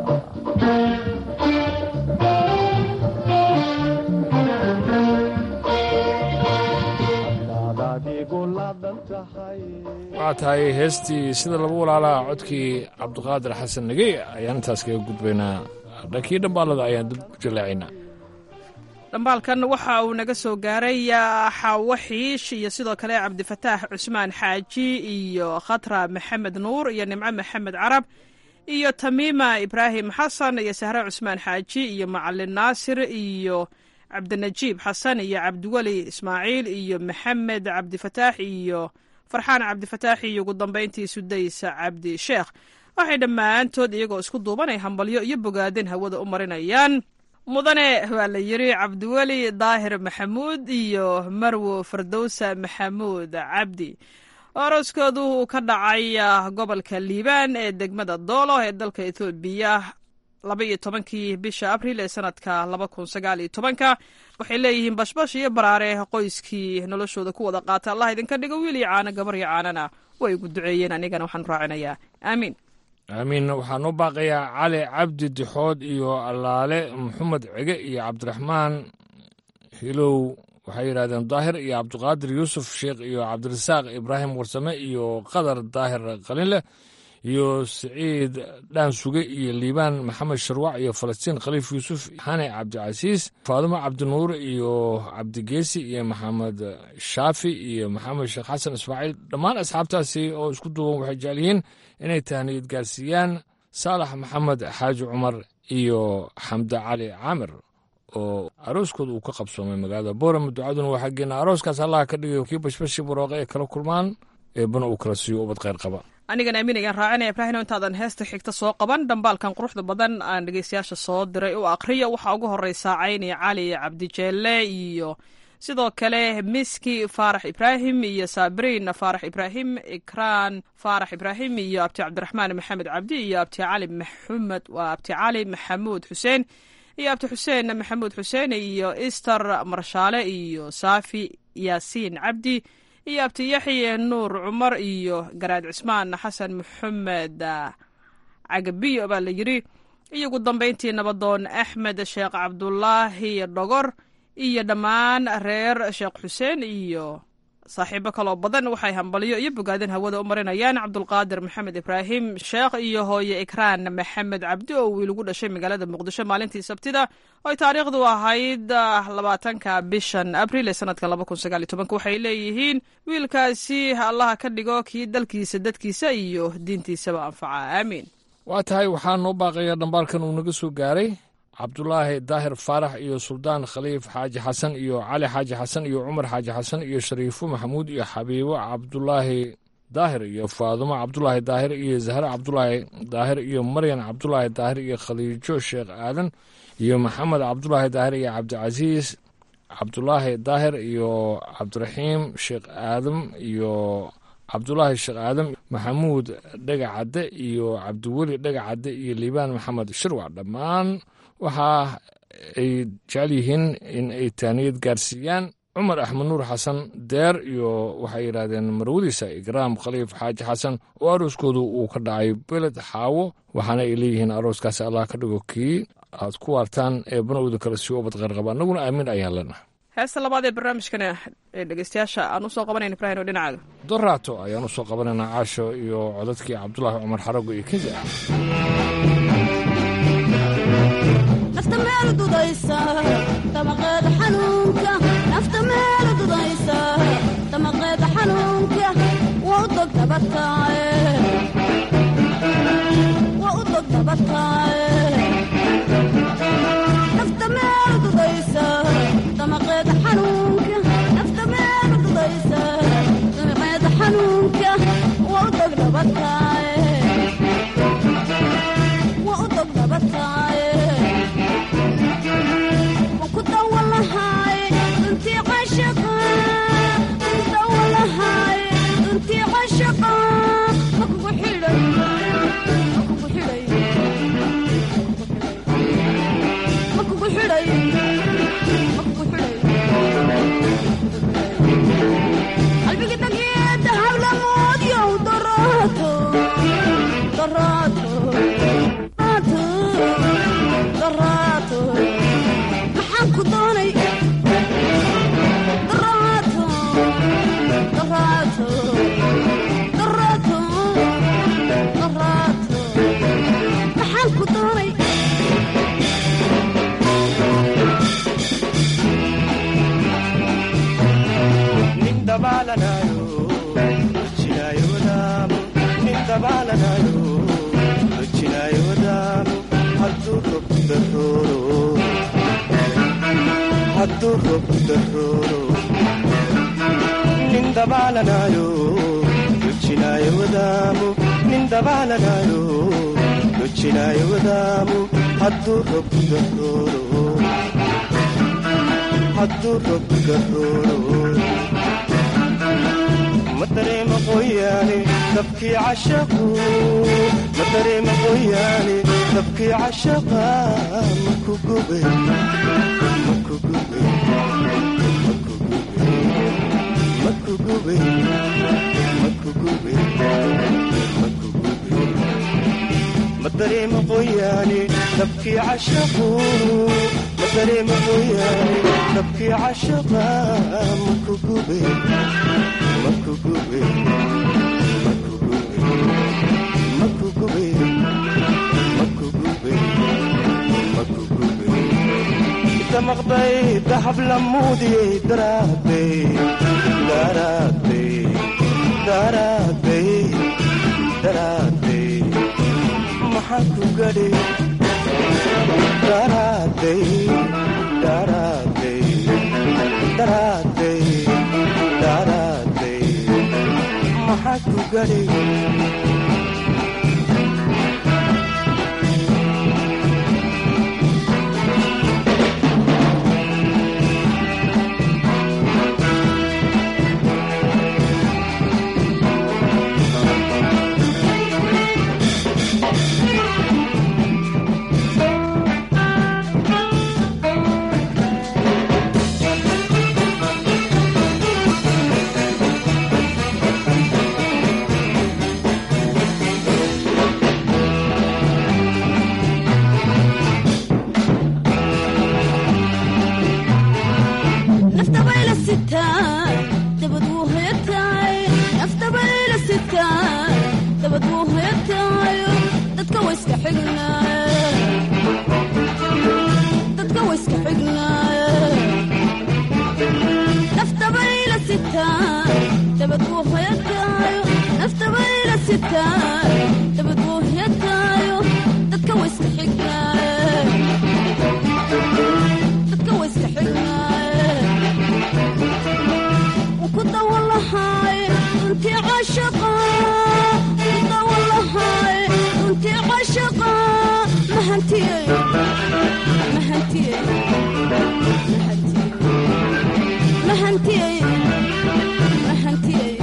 waxaa tahay heestii sida laba walaalaa codkii cabdiqaadir xasan nagey ayaan intaas kaga gudbaynaa dhankii dhambaalada ayaan dib u jallaacaynaa
dhambaalkan waxa uu naga soo gaaray xaawo xiish iyo sidoo kale cabdifataax cusmaan xaaji iyo khatra maxamed nuur iyo nimco maxamed carab iyo tamiima ibraahim xasan iyo sahre cusmaan xaaji iyo macalin naasir iyo cabdinajiib xasan iyo cabdiweli ismaaciil iyo maxamed cabdifataax iyo farxaan cabdifataax iyo ugu dambayntii sudaysa cabdi sheekh waxay dhammaantood iyagoo isku duubanay hambalyo iyo bogaadin hawada u marinayaan mudane waa la yiri cabdiweli daahir maxamuud iyo marwo fardowsa maxamuud cabdi oroskoodu uu ka dhacay gobolka liibaan ee degmada doolo ee dalka ethoobiya laba iyo tobankii bisha abril ee sanadka laba kun sagaal iyo tobanka waxay leeyihiin bashbash iyo baraare qoyskii noloshooda ku wada qaata allah idinka dhigo wiil iyo caano gabar iyo caanana way igu duceeyeen anigana waxaan raacinayaa aamiin
aamiin waxaan u baaqayaa cali cabdi dixood iyo allaale maxamed cege iyo cabdiraxmaan hilow waxay yidhahdeen daahir iyo cabdiqaadir yuusuf sheekh iyo cabdirasaaq ibraahim warsame iyo qadar daahir qalinleh iyo siciid dhaansuge iyo liibaan maxamed sharwac iyo falastiin khaliif yuusuf xane cabdicasiis faadumo cabdinuur iyo cabdigeesi iyo maxamed shaafi iyo maxamed sheekh xasan ismaaciil dhammaan asxaabtaasi oo isku duuban waxay jecel yihiin inay tahniyad gaarsiiyaan saalax maxamed xaaji cumar iyo xamde cali caamir oo arooskooda uu ka qabsoomay magaalada boorama ducaduna waa xaggeena arooskaas allaha ka dhigayo kii bashbashi barooqe ay kala kulmaan eebbana uu kala siiyo ubad kheyr qaba
anigana amiin ayaan raacinaya ibraahino intaadan heesta xigta soo qaban dhambaalkan quruxda badan aan dhegeystayaasha soo diray u aqriya waxaa ugu horeysaa cayni cali cabdijeelle iyo sidoo kale miski faarax ibraahim iyo saabiriin faarax ibraahim ikraan faarax ibraahim iyo abti cabdiraxmaan maxamed cabdi iyo abti cali maxamed waa abti cali maxamuud xuseen iyo abti xuseen maxamuud xuseen iyo ister marshaale iyo saafi yaasiin cabdi iyo abti yaxye nuur cumar iyo garaad cismaan xasan maxamed cagabiyo baa la yiri iyo ugu dambayntii nabadoon axmed sheekh cabdulaahi dhogor iyo dhammaan reer sheekh xuseen iyo saaxiibo kaloo badan waxay hambalyo iyo bogaadin hawada u marinayaan cabdulqaadir maxamed ibraahim sheekh iyo hooye ikraan maxamed cabdi oo wiil ugu dhashay magaalada muqdisho maalintii sabtida oo ay taariikhdu ahayd labaatanka bishan abril ee sanadka laba kun sagaal iyo tobanka waxay leeyihiin wiilkaasi allaha ka dhigo kii dalkiisa dadkiisa iyo diintiisaba anfaca aamiin
waa tahay waxaa noo baaqaya dhambaalkan uu naga soo gaaray cabdulaahi daahir faarax iyo suldaan khaliif xaaji xasan iyo cali xaaji xasan iyo cumar xaaji xasan iyo shariifo maxamuud iyo xabiibo cabdulaahi daahir iyo faadumo cabdulaahi daahir iyo zahre cabdulaahi daahir iyo maryan cabdulaahi daahir iyo khaliijo sheekh aadan iyo maxamed cabdulaahi daahir iyo cabdicasiis cabdulaahi daahir iyo cabdiraxiim sheekh aadam iyo cabdulaahi sheekh aadam maxamuud dhegacadde iyo cabdiweli dhegacadde iyo liibaan maxamed shirwac dhammaan waxa ay jecel yihiin in ay taaniyad gaarsiiyaan cumar axmed nuur xasan deer iyo waxay yidhaahdeen marwadiisa ikraam khaliif xaaji xasan oo arooskoodu uu ka dhacay beled xaawo waxaana ay leeyihiin arooskaasi allah ka dhigo kii aad ku waartaan ee banowda kale si ubad qeyrqaba annaguna aamin ayaan leenahay
heesta labaad ee barnaamijkana ee dhegeystayaasha aan usoo qabanayn ibrahin oo dhinacaaga
doraato ayaan usoo qabanaynaa caasho iyo codadkii cabdulaahi cumar xarago iyo kezi ah
nafta meel dudaysa damaqeeda xanuunka nafta meel dudaysa damaqeeda xanuunka waa u dog dabataaye waa u dog dabataaye nafta meel dudaysa damaqeeda xanuunka nafta meel dudaysa damaqeeda xanuunka waa u dog dabataaye waa u dog dabataaye waan ku dawalahay duntii cashaqa ku dawalahay duntii cashaqa ma kugu xidhay ma kugu xidhay ma kugu xidhay ma kugu xidhay qalbiga dhageeda hablamoodyow daraato daraato daraato maxaan ku doonay daraato daraato daraato daraato maxaan ku doonay
nin dabaalanayo rojinaayo wadaamo nin dabaalanayo rojinaayo wadaamo hadduu rob darooro hadduu rob darooro nin dabaalanayo rojinaayo wadaamo nin dabaalanayo rojinaayo wadaamo hadduu rob darooro hadduu rob darooro ma dareema qoyaane dabkii cashaqu ma dareema qoyaane dabkii cashaqa ma ku gube ma ku gube ma ku gube ma ku gube ma ku gube ma ku gube ma dareema qoyaane dabkii cashaqu ma dareema qoyaane dabkii cashaqa ma ku gube ma ku gube ma ku gube ma ku gube ma ku gube ma ku gube damaqday dahab lamuudiyey daraaday daraaday daraaday daraaday maxaan ku gadhay daraaday daraaday daraaday daraaday maxaa ku gadhay
nafta bayla sitaan dabad wuu hoyataay nafta bayla sitaan dabad wuu hoyataayo dadka wayska xignaay dadka wayska xignaay nafta bayla sitaan dabad wuu hoyataayo nafta bayla sitaan dabad wuu hoyataayo dadka wayska xignaay dadka wayska xignaay ku dawalahay duntii cashaqa ku dawalahay duntii cashaqa mahantiyey mahantiyey mahantiyey mahantiyey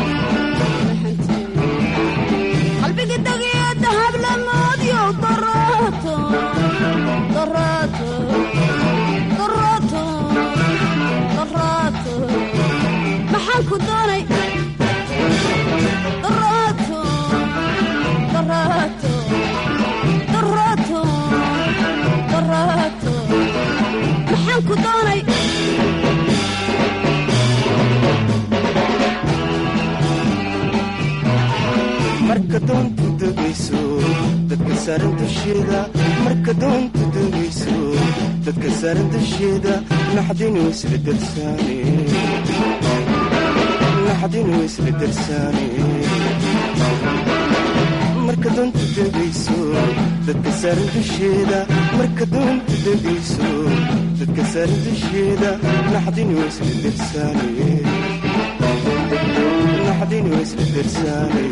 qalbiga dageeda hablamoodyow daraato daraato daraato daraato maxaan ku doonay daraato daraato daraato daraato maxaan ku doonay
marka doontu degayso dadka saaran dusheeda marka doontu degayso dadka saaran dusheeda naxdinu isla darsaane naxdinu isla darsaane marka doonta degayso dadka saaran dusheeda marka doonta degayso dadka saaran dusheeda naxdinu isla darsaane naxdinu isla darsaane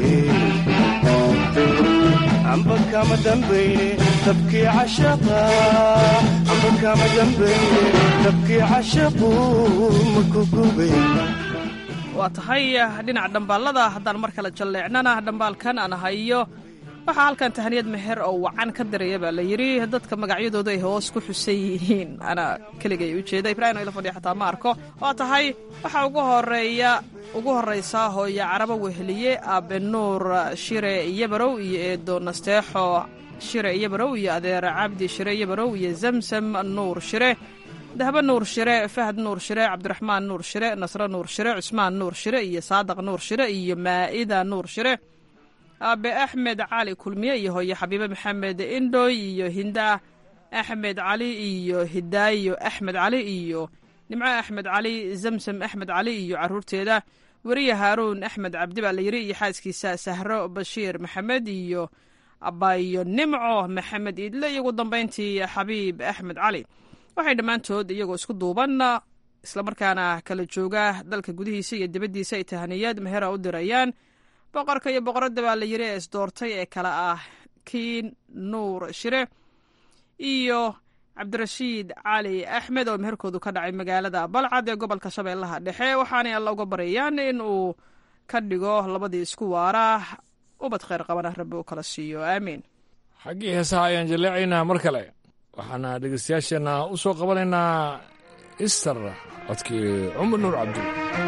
amba kama dambayne dabkii cashaqa amba kama dambayne dabkii cashaqu maku gubay
waa tahay dhinaca dhambaalada haddaan mar kale jalleecnana dhambaalkan aan hayo waxaa halkan tahaniyad meher oo wacan ka diraya baa la yidhi dadka magacyadooda ay hoos ku xusan yihiin ana keligay ujeeda ibrahim ila fadhiya xataa ma arko waa tahay waxaa ugu horeeya ugu horraysa hooyo carabo weheliye aabe nuur shire iyobarow iyo eedo nasteexo shire iyobarow iyo adeer cabdi shire iyobarow iyo zamsam nuur shire dahbe nuur shire fahad nuur shire cabdiraxmaan nuur shire nasre nuur shire cusmaan nuur shire iyo saadaq nuur shire iyo maa'ida nuur shire aabe axmed cali kulmiye iyo hooye xabiibe maxamed indhoy iyo hinda axmed cali iyo hidaayo axmed cali iyo nimco axmed cali zamsam axmed cali iyo caruurteeda weriye haaruun axmed cabdi baa la yidhi iyo xaaskiisa sahro bashiir maxamed iyo abayo nimco maxamed iidle iyo ugu dambayntii xabiib axmed cali waxay dhammaantood iyagoo isku duuban islamarkaana kala jooga dalka gudihiisa iyo dibaddiisa ay tahaniyad mehera u dirayaan boqorka iyo boqoradda baa la yidhi ee isdoortay ee kale ah kiin nuur shire iyo cabdirashiid cali axmed oo meherkoodu ka dhacay magaalada balcad ee gobolka shabeellaha dhexe waxaanay alla uga baryayaan in uu ka dhigo labadii isku waara ubad kheyr qabana rabbi uu kala siiyo aamiin
xaggii heesaha ayaan jaleecaynaa mar kale waxaana dhegeystayaasheenna u soo qabanaynaa ister codkii cumar nuur cabdi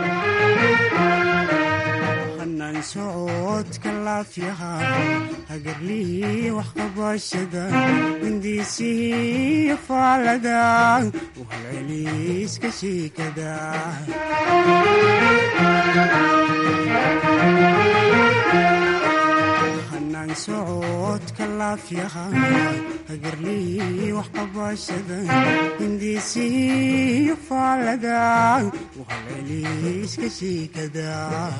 hanaan socodka laafyaha hagarlihii wax qabashada hindiisihii faalada uhalceliiska shiikada hanaan socodka laafyaha hagarlihii wax qabashada hindiisihii faalada uhalceliiska shiikada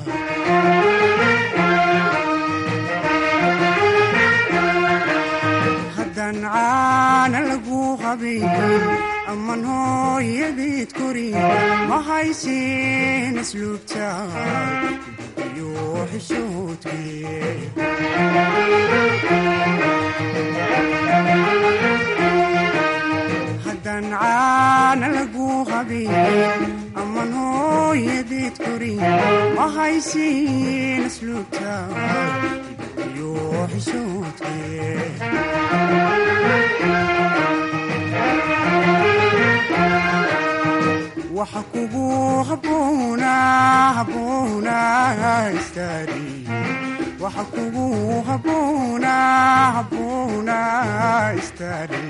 haddaan caana lagu qabin amman hooyadeed korin ma haysin asluubta iyo xishoodkee haddaan caana lagu qabin amman hooyadeed korin ma haysin asluubta iyo xishoodkee waxa kugu haboona haboona istaari waxa kugu haboona haboona istaari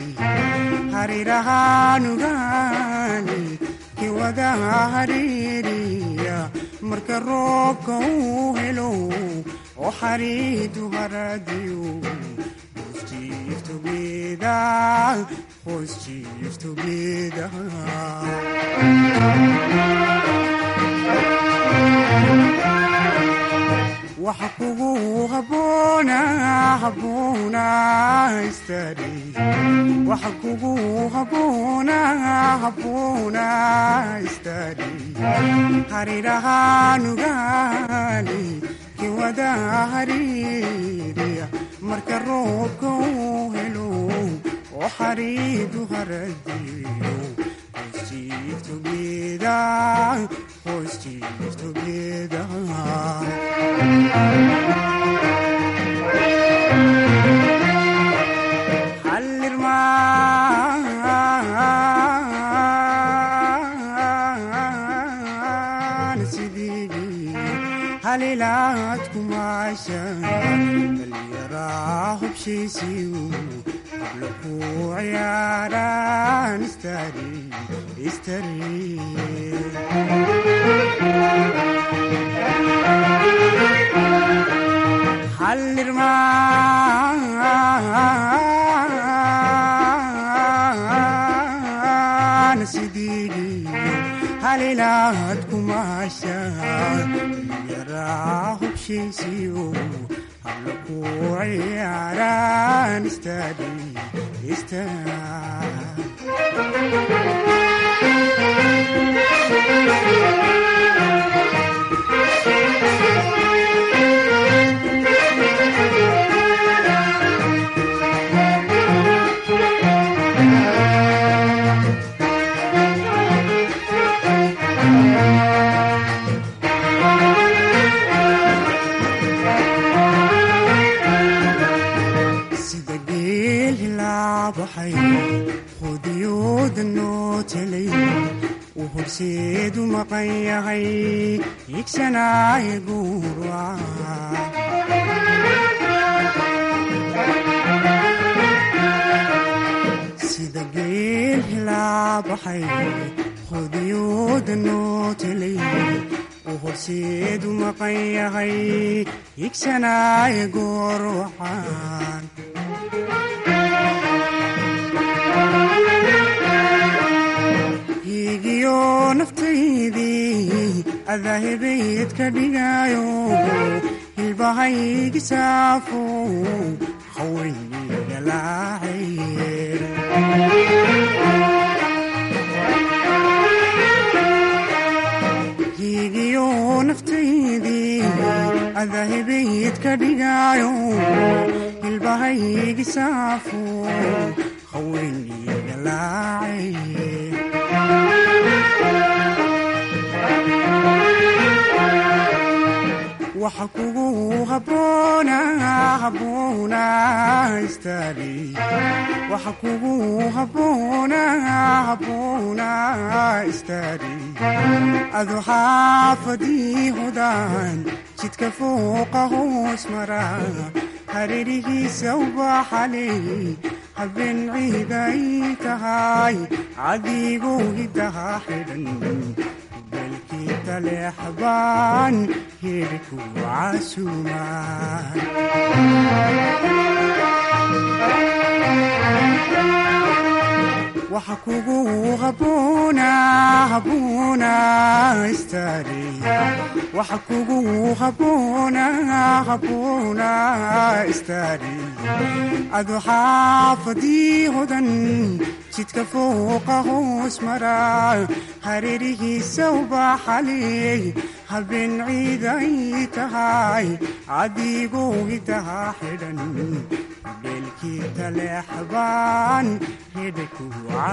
harirahaanugaani kiwada hariiriya marka roobka uu helo oo xariidu haradiyo hoos jiiftogeeda hoos jiiftogeeda waxa kugu haboona haboona istaari waxa kugu haboona haboona istaari harirahaanugaani kiwada hariiriya marka roobka uu helo oo xariidu haradiyo hoos jiiftogeeda hoos jiiftogeeda halilaad kumaashan dhallinyaraa hubshiisiyu habla ku ciyaaraan istari istari hubshiisiyo habla ku ciyaaraan istaadi sida geel hilaabaxay qudiyooda noo telay uu horseedu maqan yahay igsanaaye guura sida geel hilaabaxay qudiyooda noo telay uu horseedu maqan yahay igsanaaye goor waxaan higiyo naftaydii adaahibayd ka dhigayo hilbahaygi saafo hawayniga higiyo naftaydii adaahibayd ka dhigayo hilbahaygi saafo hawayniga laacaye waxa kugu haboona haboona istaadi waxa kugu haboona haboona istaadi adu xaafadii hodaan jidka fooqa hoos mara hareerihiisa ubaxaley habeen ciiday tahay cadiguu hidaha xidhan belkii taleexbaan hidhku casuumaan waxa kugu haboona haboona istaadi waxa kugu haboona haboona istaadi adu xaafadii hodan jidka fooqa hoos mara hareerihiisa ubaxaley habeen ciiday tahay cadiguu hidaha xidhan beelkii taleexbaan hidhku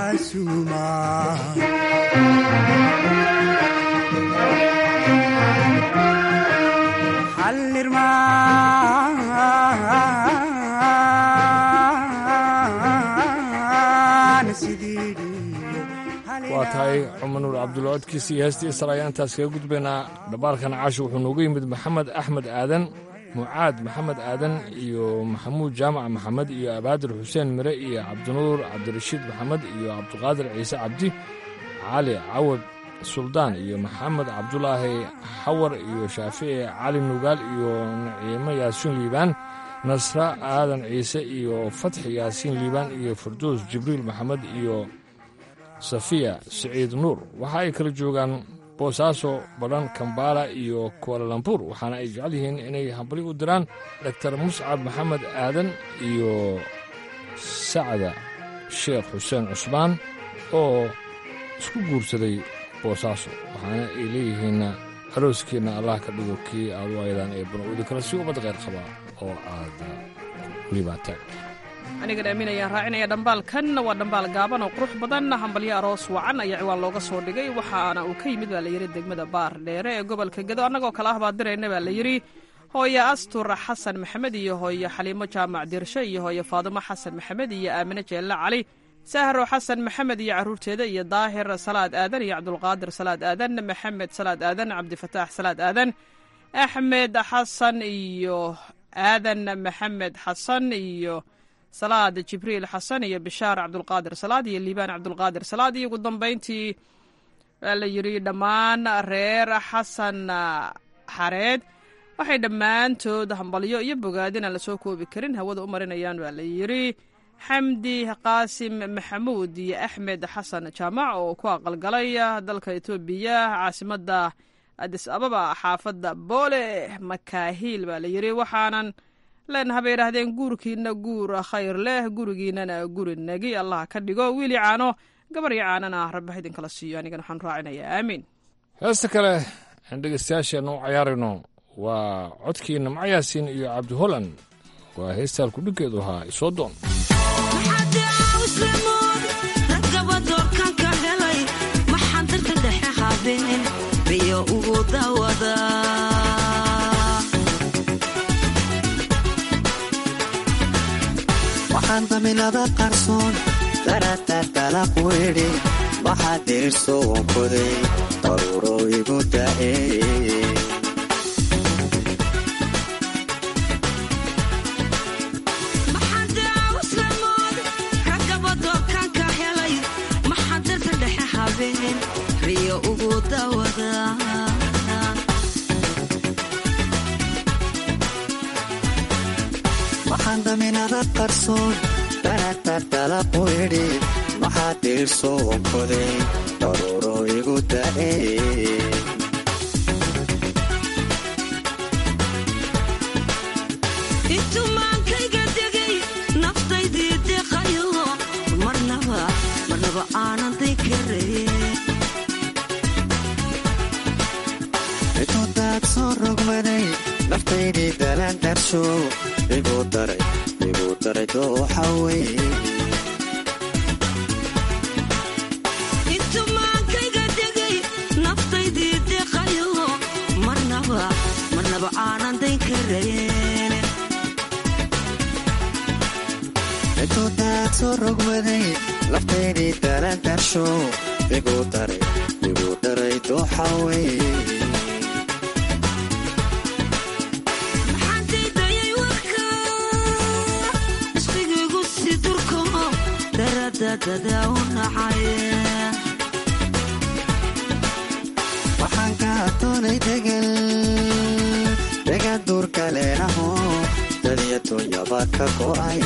waa tahay cumar nuur cabdulla codkiisa iyo heestii isra ayaan intaas kaga gudbaynaa dhabaalkan caashi wuxuu noogu yimid maxamed axmed aadan mucaad maxamed aadan iyo maxamuud jaamac maxamed iyo abaadir xuseen mire iyo cabdinuur cabdirashiid maxamed iyo cabdiqaadir ciise cabdi cali cawad suldaan iyo maxamed cabdulaahi xawar iyo shaafici cali nugaal iyo naciimo yaasiin liibaan nasra aadan ciise iyo fatxi yaasiin liibaan iyo farduus jibriil maxamed iyo safiya siciid nuur waxa ay kala joogaan boosaaso badhan kambaala iyo kualalambuur waxaana ay jecel yihiin inay hambali u diraan doktar muscab maxamed aadan iyo sacda sheekh xuseen cusmaan oo isku guursaday boosaaso waxaana ay leeyihiin arooskiinna allah ka dhigo kii aad u aydaan ee banowdi kale si ummad kheyr qabaa oo aad liibaataan
anigan aaminayaan raacinaya dhambaalkan waa dhambaal gaaban oo qurux badan hambalyo aroos wacan ayaa ciwaan looga soo dhigay waxaana uu ka yimid baa layidhi degmada baar dheere ee gobolka gedo annagoo kale ah baa dirayna baa layidhi hooye astur xasan maxamed iyo hooye xaliimo jaamac dirshe iyo hooye faadimo xasan maxamed iyo aamine jeelle cali sahro xasan maxamed iyo caruurteeda iyo daahir salaad aadan iyo cabdulqaadir salaad aadan maxamed salaad aadan cabdifataax salaad aadan axmed xasan iyo aadan maxamed xasan iyo salaad jibriil xasan iyo bishaar cabdulqaadir salaad iyo liibaan cabdulqaadir salaad iyo ugu dambayntii waa la yidhi dhammaan reer xasan xareed waxay dhammaantood hambalyo iyo bogaadin aan lasoo koobi karin hawada u marinayaan waa la yidhi xamdi qaasim maxamuud iyo axmed xasan jaamac oo ku aqalgalay dalka etoobiya caasimadda adis ababa xaafadda boole makaahiil baa la yidhi waxaanan leenaha bay yidhaahdeen guurkiina guur khayr leh gurigiinana guri nagi allah ka dhigo wiili caano gabar iyo caanana rabbi ha idinkala siiyo anigana waxaan raacinayaa aamiin
heesta kale aan dhegeystayaasheenna u cayaarayno waa codkiina macyaasiin iyo cabdi holand waa heestaan kudhiggeedu ahaa isoo doon
waxaan daminada qarsoon daratartala quidhi waxaa dirirso wankoday daruuro igu da'e waxaan daminada qarsoon daratartala quidhi waxaa dirirso wankoday daruuro igu da'e
intumaankayga degay naftaydii deqayo marnaba marnaba aanan daykaraye
intudaad soo rogmaday naftaydii dalaan darsho igu daray igu daray dooxa weye
intumaankayga degay naftaydii deqayo marnaba marnaba aanan daykarayen
intudaad soo rogmaday naftaydii dalaan darsho igu daray igu daray dooxa weye
maxaantaydayay warka isqigiigu si durko daradadada u nacaye
waxaan ka doonay degal dega duurka leenaho dadiya dunyaba ka go'ay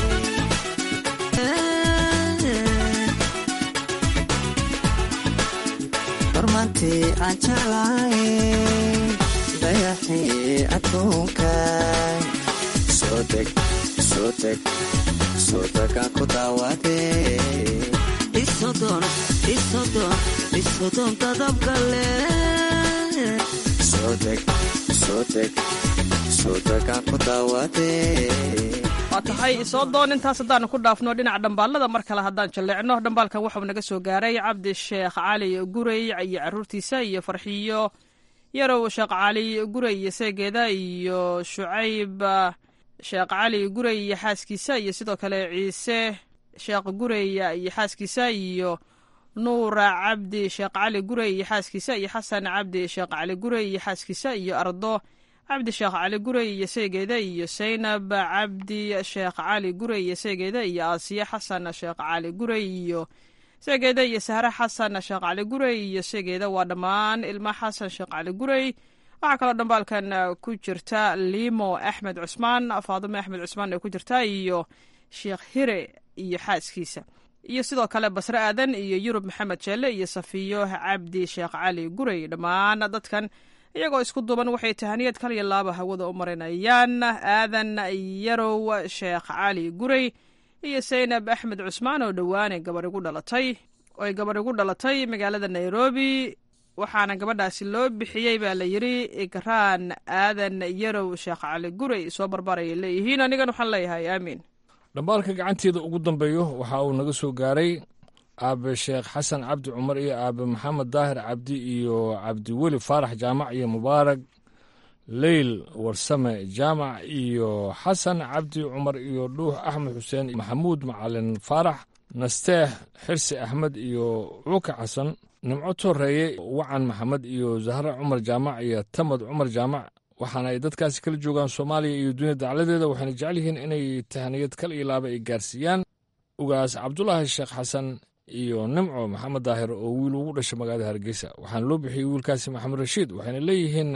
hormaantii aan jeclahay dayaxii adduunkay soo deg soo deg soo degaan ku daawadee
isodon isodon isodon dadabgale
soo deg soo deg soo degaan ku daawadee
waa tahay isoo doon intaas haddaanu ku dhaafno dhinaca dhambaalada mar kale haddaan jalleecno dhambaalkan waxau naga soo gaaray cabdi sheekh cali gurey iyo caruurtiisa iyo farxiyo yarow sheekh cali gurey iyo seegeeda iyo shucayb sheekh cali gurey iyo xaaskiisa iyo sidoo kale ciise sheekh gurey iyo xaaskiisa iyo nuura cabdi sheekh cali gurey iyo xaaskiisa iyo xasan cabdi sheekh cali gurey iyo xaaskiisa iyo ardo cabdi sheekh cali gurey iyo seegeeda iyo saynab cabdi sheekh cali gurey iyo seegeeda iyo aasiye xasan sheekh cali gurey iyo seegeeda iyo sahre xasan sheekh cali gurey iyo seegeeda waa dhammaan ilma xasan sheekh cali gurey waxaa kaloo dhambaalkan ku jirta limo axmed cusmaan faadime axmed cusmaan ee ku jirta iyo sheekh hire iyo xaaskiisa iyo sidoo kale basre aadan iyo yurub maxamed jeelle iyo safiyo cabdi sheekh cali gurey dhammaan dadkan iyagoo isku duuban waxay tahaniyad kal iyo laaba hawada u marinayaan aadan yarow sheekh cali gurey iyo saynab axmed cusmaan oo dhowaane gabadh igu dhalatay oo ay gabadh igu dhalatay magaalada nairobi waxaana gabadhaasi loo bixiyey baa la yidhi igraan aadan yarow sheekh cali gurey soo barbarayay leeyihiin anigan waxaan leeyahay aamiin
dhambaalka gacanteeda ugu dambeeyo waxa uu naga soo gaaray aabe sheekh xasan cabdi cumar iyo aabe maxamed daahir cabdi iyo cabdiweli faarax jaamac iyo mubaarag leyl warsame jaamac iyo xasan cabdi cumar iyo dhuux axmed xuseen maxamuud macalin faarax nasteex xirsi axmed iyo cuuka xasan nimco toreeye wacan maxamed iyo zahre cumar jaamac iyo tamad cumar jaamac waxaana ay dadkaasi kala joogaan soomaaliya iyo dunya dacladeeda waxayna jecel yihiin inay tahaniyad kal iyo laaba ay gaarsiiyaan ugaas cabdulaahi sheekh xasan iyo nimco maxamed daahir oo wiil ugu dhashay magaalada hargeysa waxaana loo bixiyey wiilkaasi maxamed rashiid waxayna leeyihiin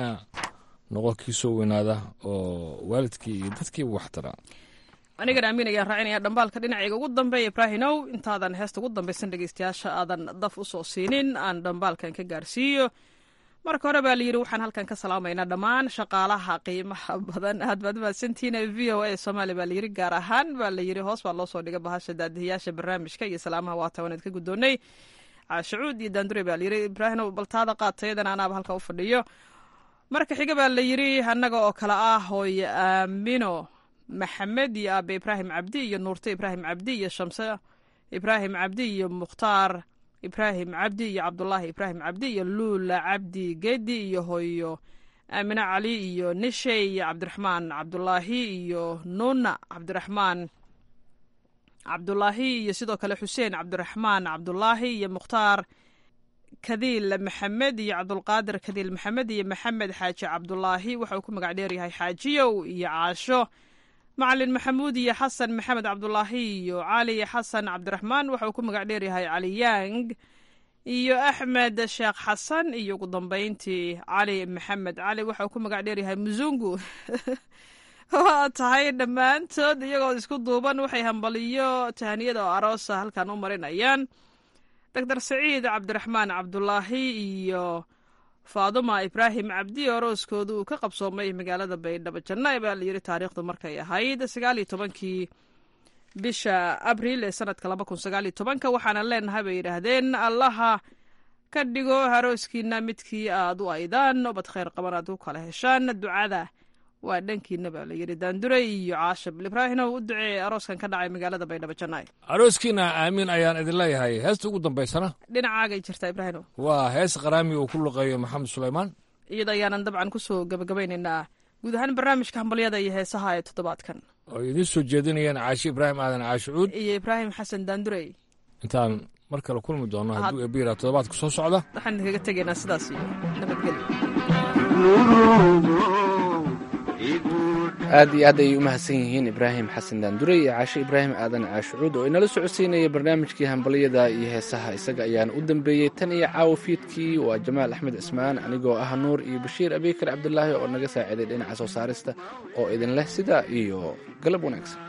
noqo kii soo weynaada oo waalidkii iyo dadkiiba waxtara
anigan aamin ayaan raacinaya dhambaalka dhinacayga ugu dambeeya ibraahinow intaadan heesta ugu dambaysan dhegeystayaasha aadan daf u soo siinin aan dhambaalkan ka gaarsiiyo marka hore baa layidhi waxaan halkan ka salaamaynaa dhammaan shaqaalaha qiimaha badan aad baad mahadsantihiin v o a soomaaliya baa layidhi gaar ahaan baa layidhi hoos baa loo soo dhigay bahasha daadihiyaasha barnaamijka iyo salaamaha waata waanaad ka guddoonnay caashacuud iyo daandure baa layidhi ibraahim baltaada qaatayadana anaaba halka u fadhiyo marka xiga baa layidhi annaga oo kale ah hooye aamino maxamed iyo aabe ibraahim cabdi iyo nuurte ibraahim cabdi iyo shamse ibraahim cabdi iyo mukhtaar ibraahim cabdi iyo cabdulaahi ibraahim cabdi iyo luula cabdi gedi iyo hooyo aamine cali iyo nishe iyo cabdiraxmaan cabdulaahi iyo nuuna cabdiraxmaan cabdulaahi iyo sidoo kale xuseen cabdiraxmaan cabdulaahi iyo mukhtaar kadiil maxamed iyo cabdulqaadir kadiil maxamed iyo maxamed xaaji cabdulaahi waxa uu ku magac dheeryahay xaajiyow iyo caasho macalin maxamuud iyo xasan maxamed cabdulaahi iyo cali xasan cabdiraxmaan waxa uu ku magac dheeryahay cali yang iyo axmed sheekh xasan iyo ugu dambeyntii cali maxamed cali waxa uu ku magac dheeryahay musungu waa tahay dhammaantood iyagoo isku duuban waxay hambaliyo tahaniyada oo aroosa halkan u marinayaan doctor saciid cabdiraxmaan cabdulaahi iyo faaduma ibraahim cabdi orooskooda uu ka qabsoomay magaalada baydhabo janna baa layidhi taariikhdu markay ahayd sagaal iyo tobankii bisha abriil ee sanadka laba kun sagaal iyo tobanka waxaana leenahay bay yidhaahdeen allaha ka dhigo harooskiina midkii aad u aydaan obad khayr qaban aad u kala heshaan ducada waa dhankiina baa layidhi daandure iyo caashab ibraahimow u duceeye arooskan ka dhacay magaalada baydhabo jannaay
arooskiina aamiin ayaan idin leeyahay heesta ugu dambaysana
dhinacaagay jirtaa ibraahimow
waa hees qaraami uu ku luqeeyo maxamed sulaymaan
iyada ayaanan dabcan kusoo gabagabaynaynaa guud ahaan barnaamijka hambalyada iyo heesaha ee toddobaadkan
oo idiin soo jeedinayaan caashi ibraahim aadan caashicuud
iyo ibraahim xasan daandurey
intaan mar kale kulmi doono hadduu ebiira toddobaadka soo socda
waxaan idinkaga tegaynaa sidaas iyo nabadgelyo
aad iyo aad ayay u mahadsan yihiin ibraahim xasan daandure iyo caashe ibraahim aadan caashucuud oo inala socodsiinaya barnaamijkii hambalyada iyo heesaha isaga ayaana u dambeeyey tan iyo caawo fiidkii waa jamaal axmed cismaan anigoo ah nuur iyo bashiir abikar cabdulaahi oo naga saaciiday dhinaca soo saarista oo idin leh sidaa iyo galab wanaagsan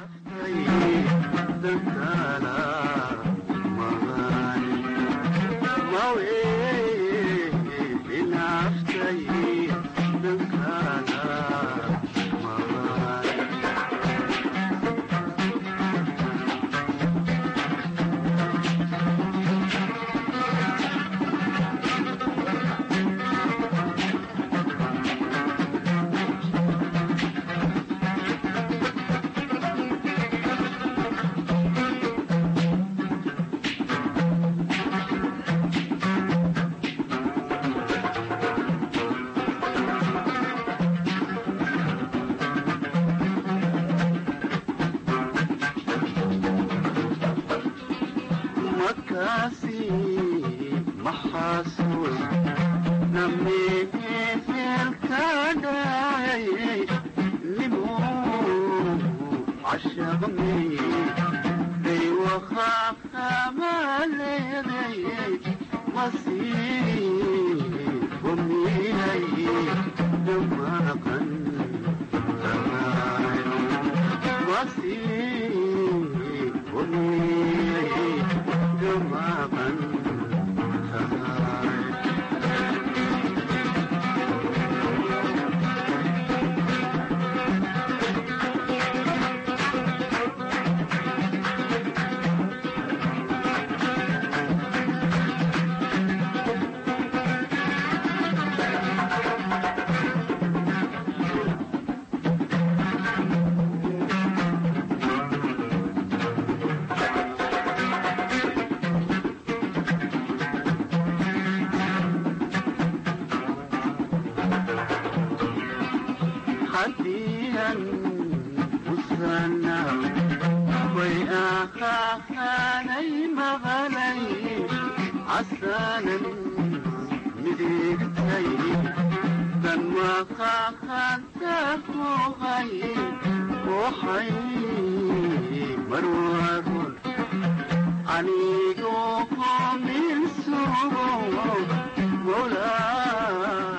anigoo min sugo mola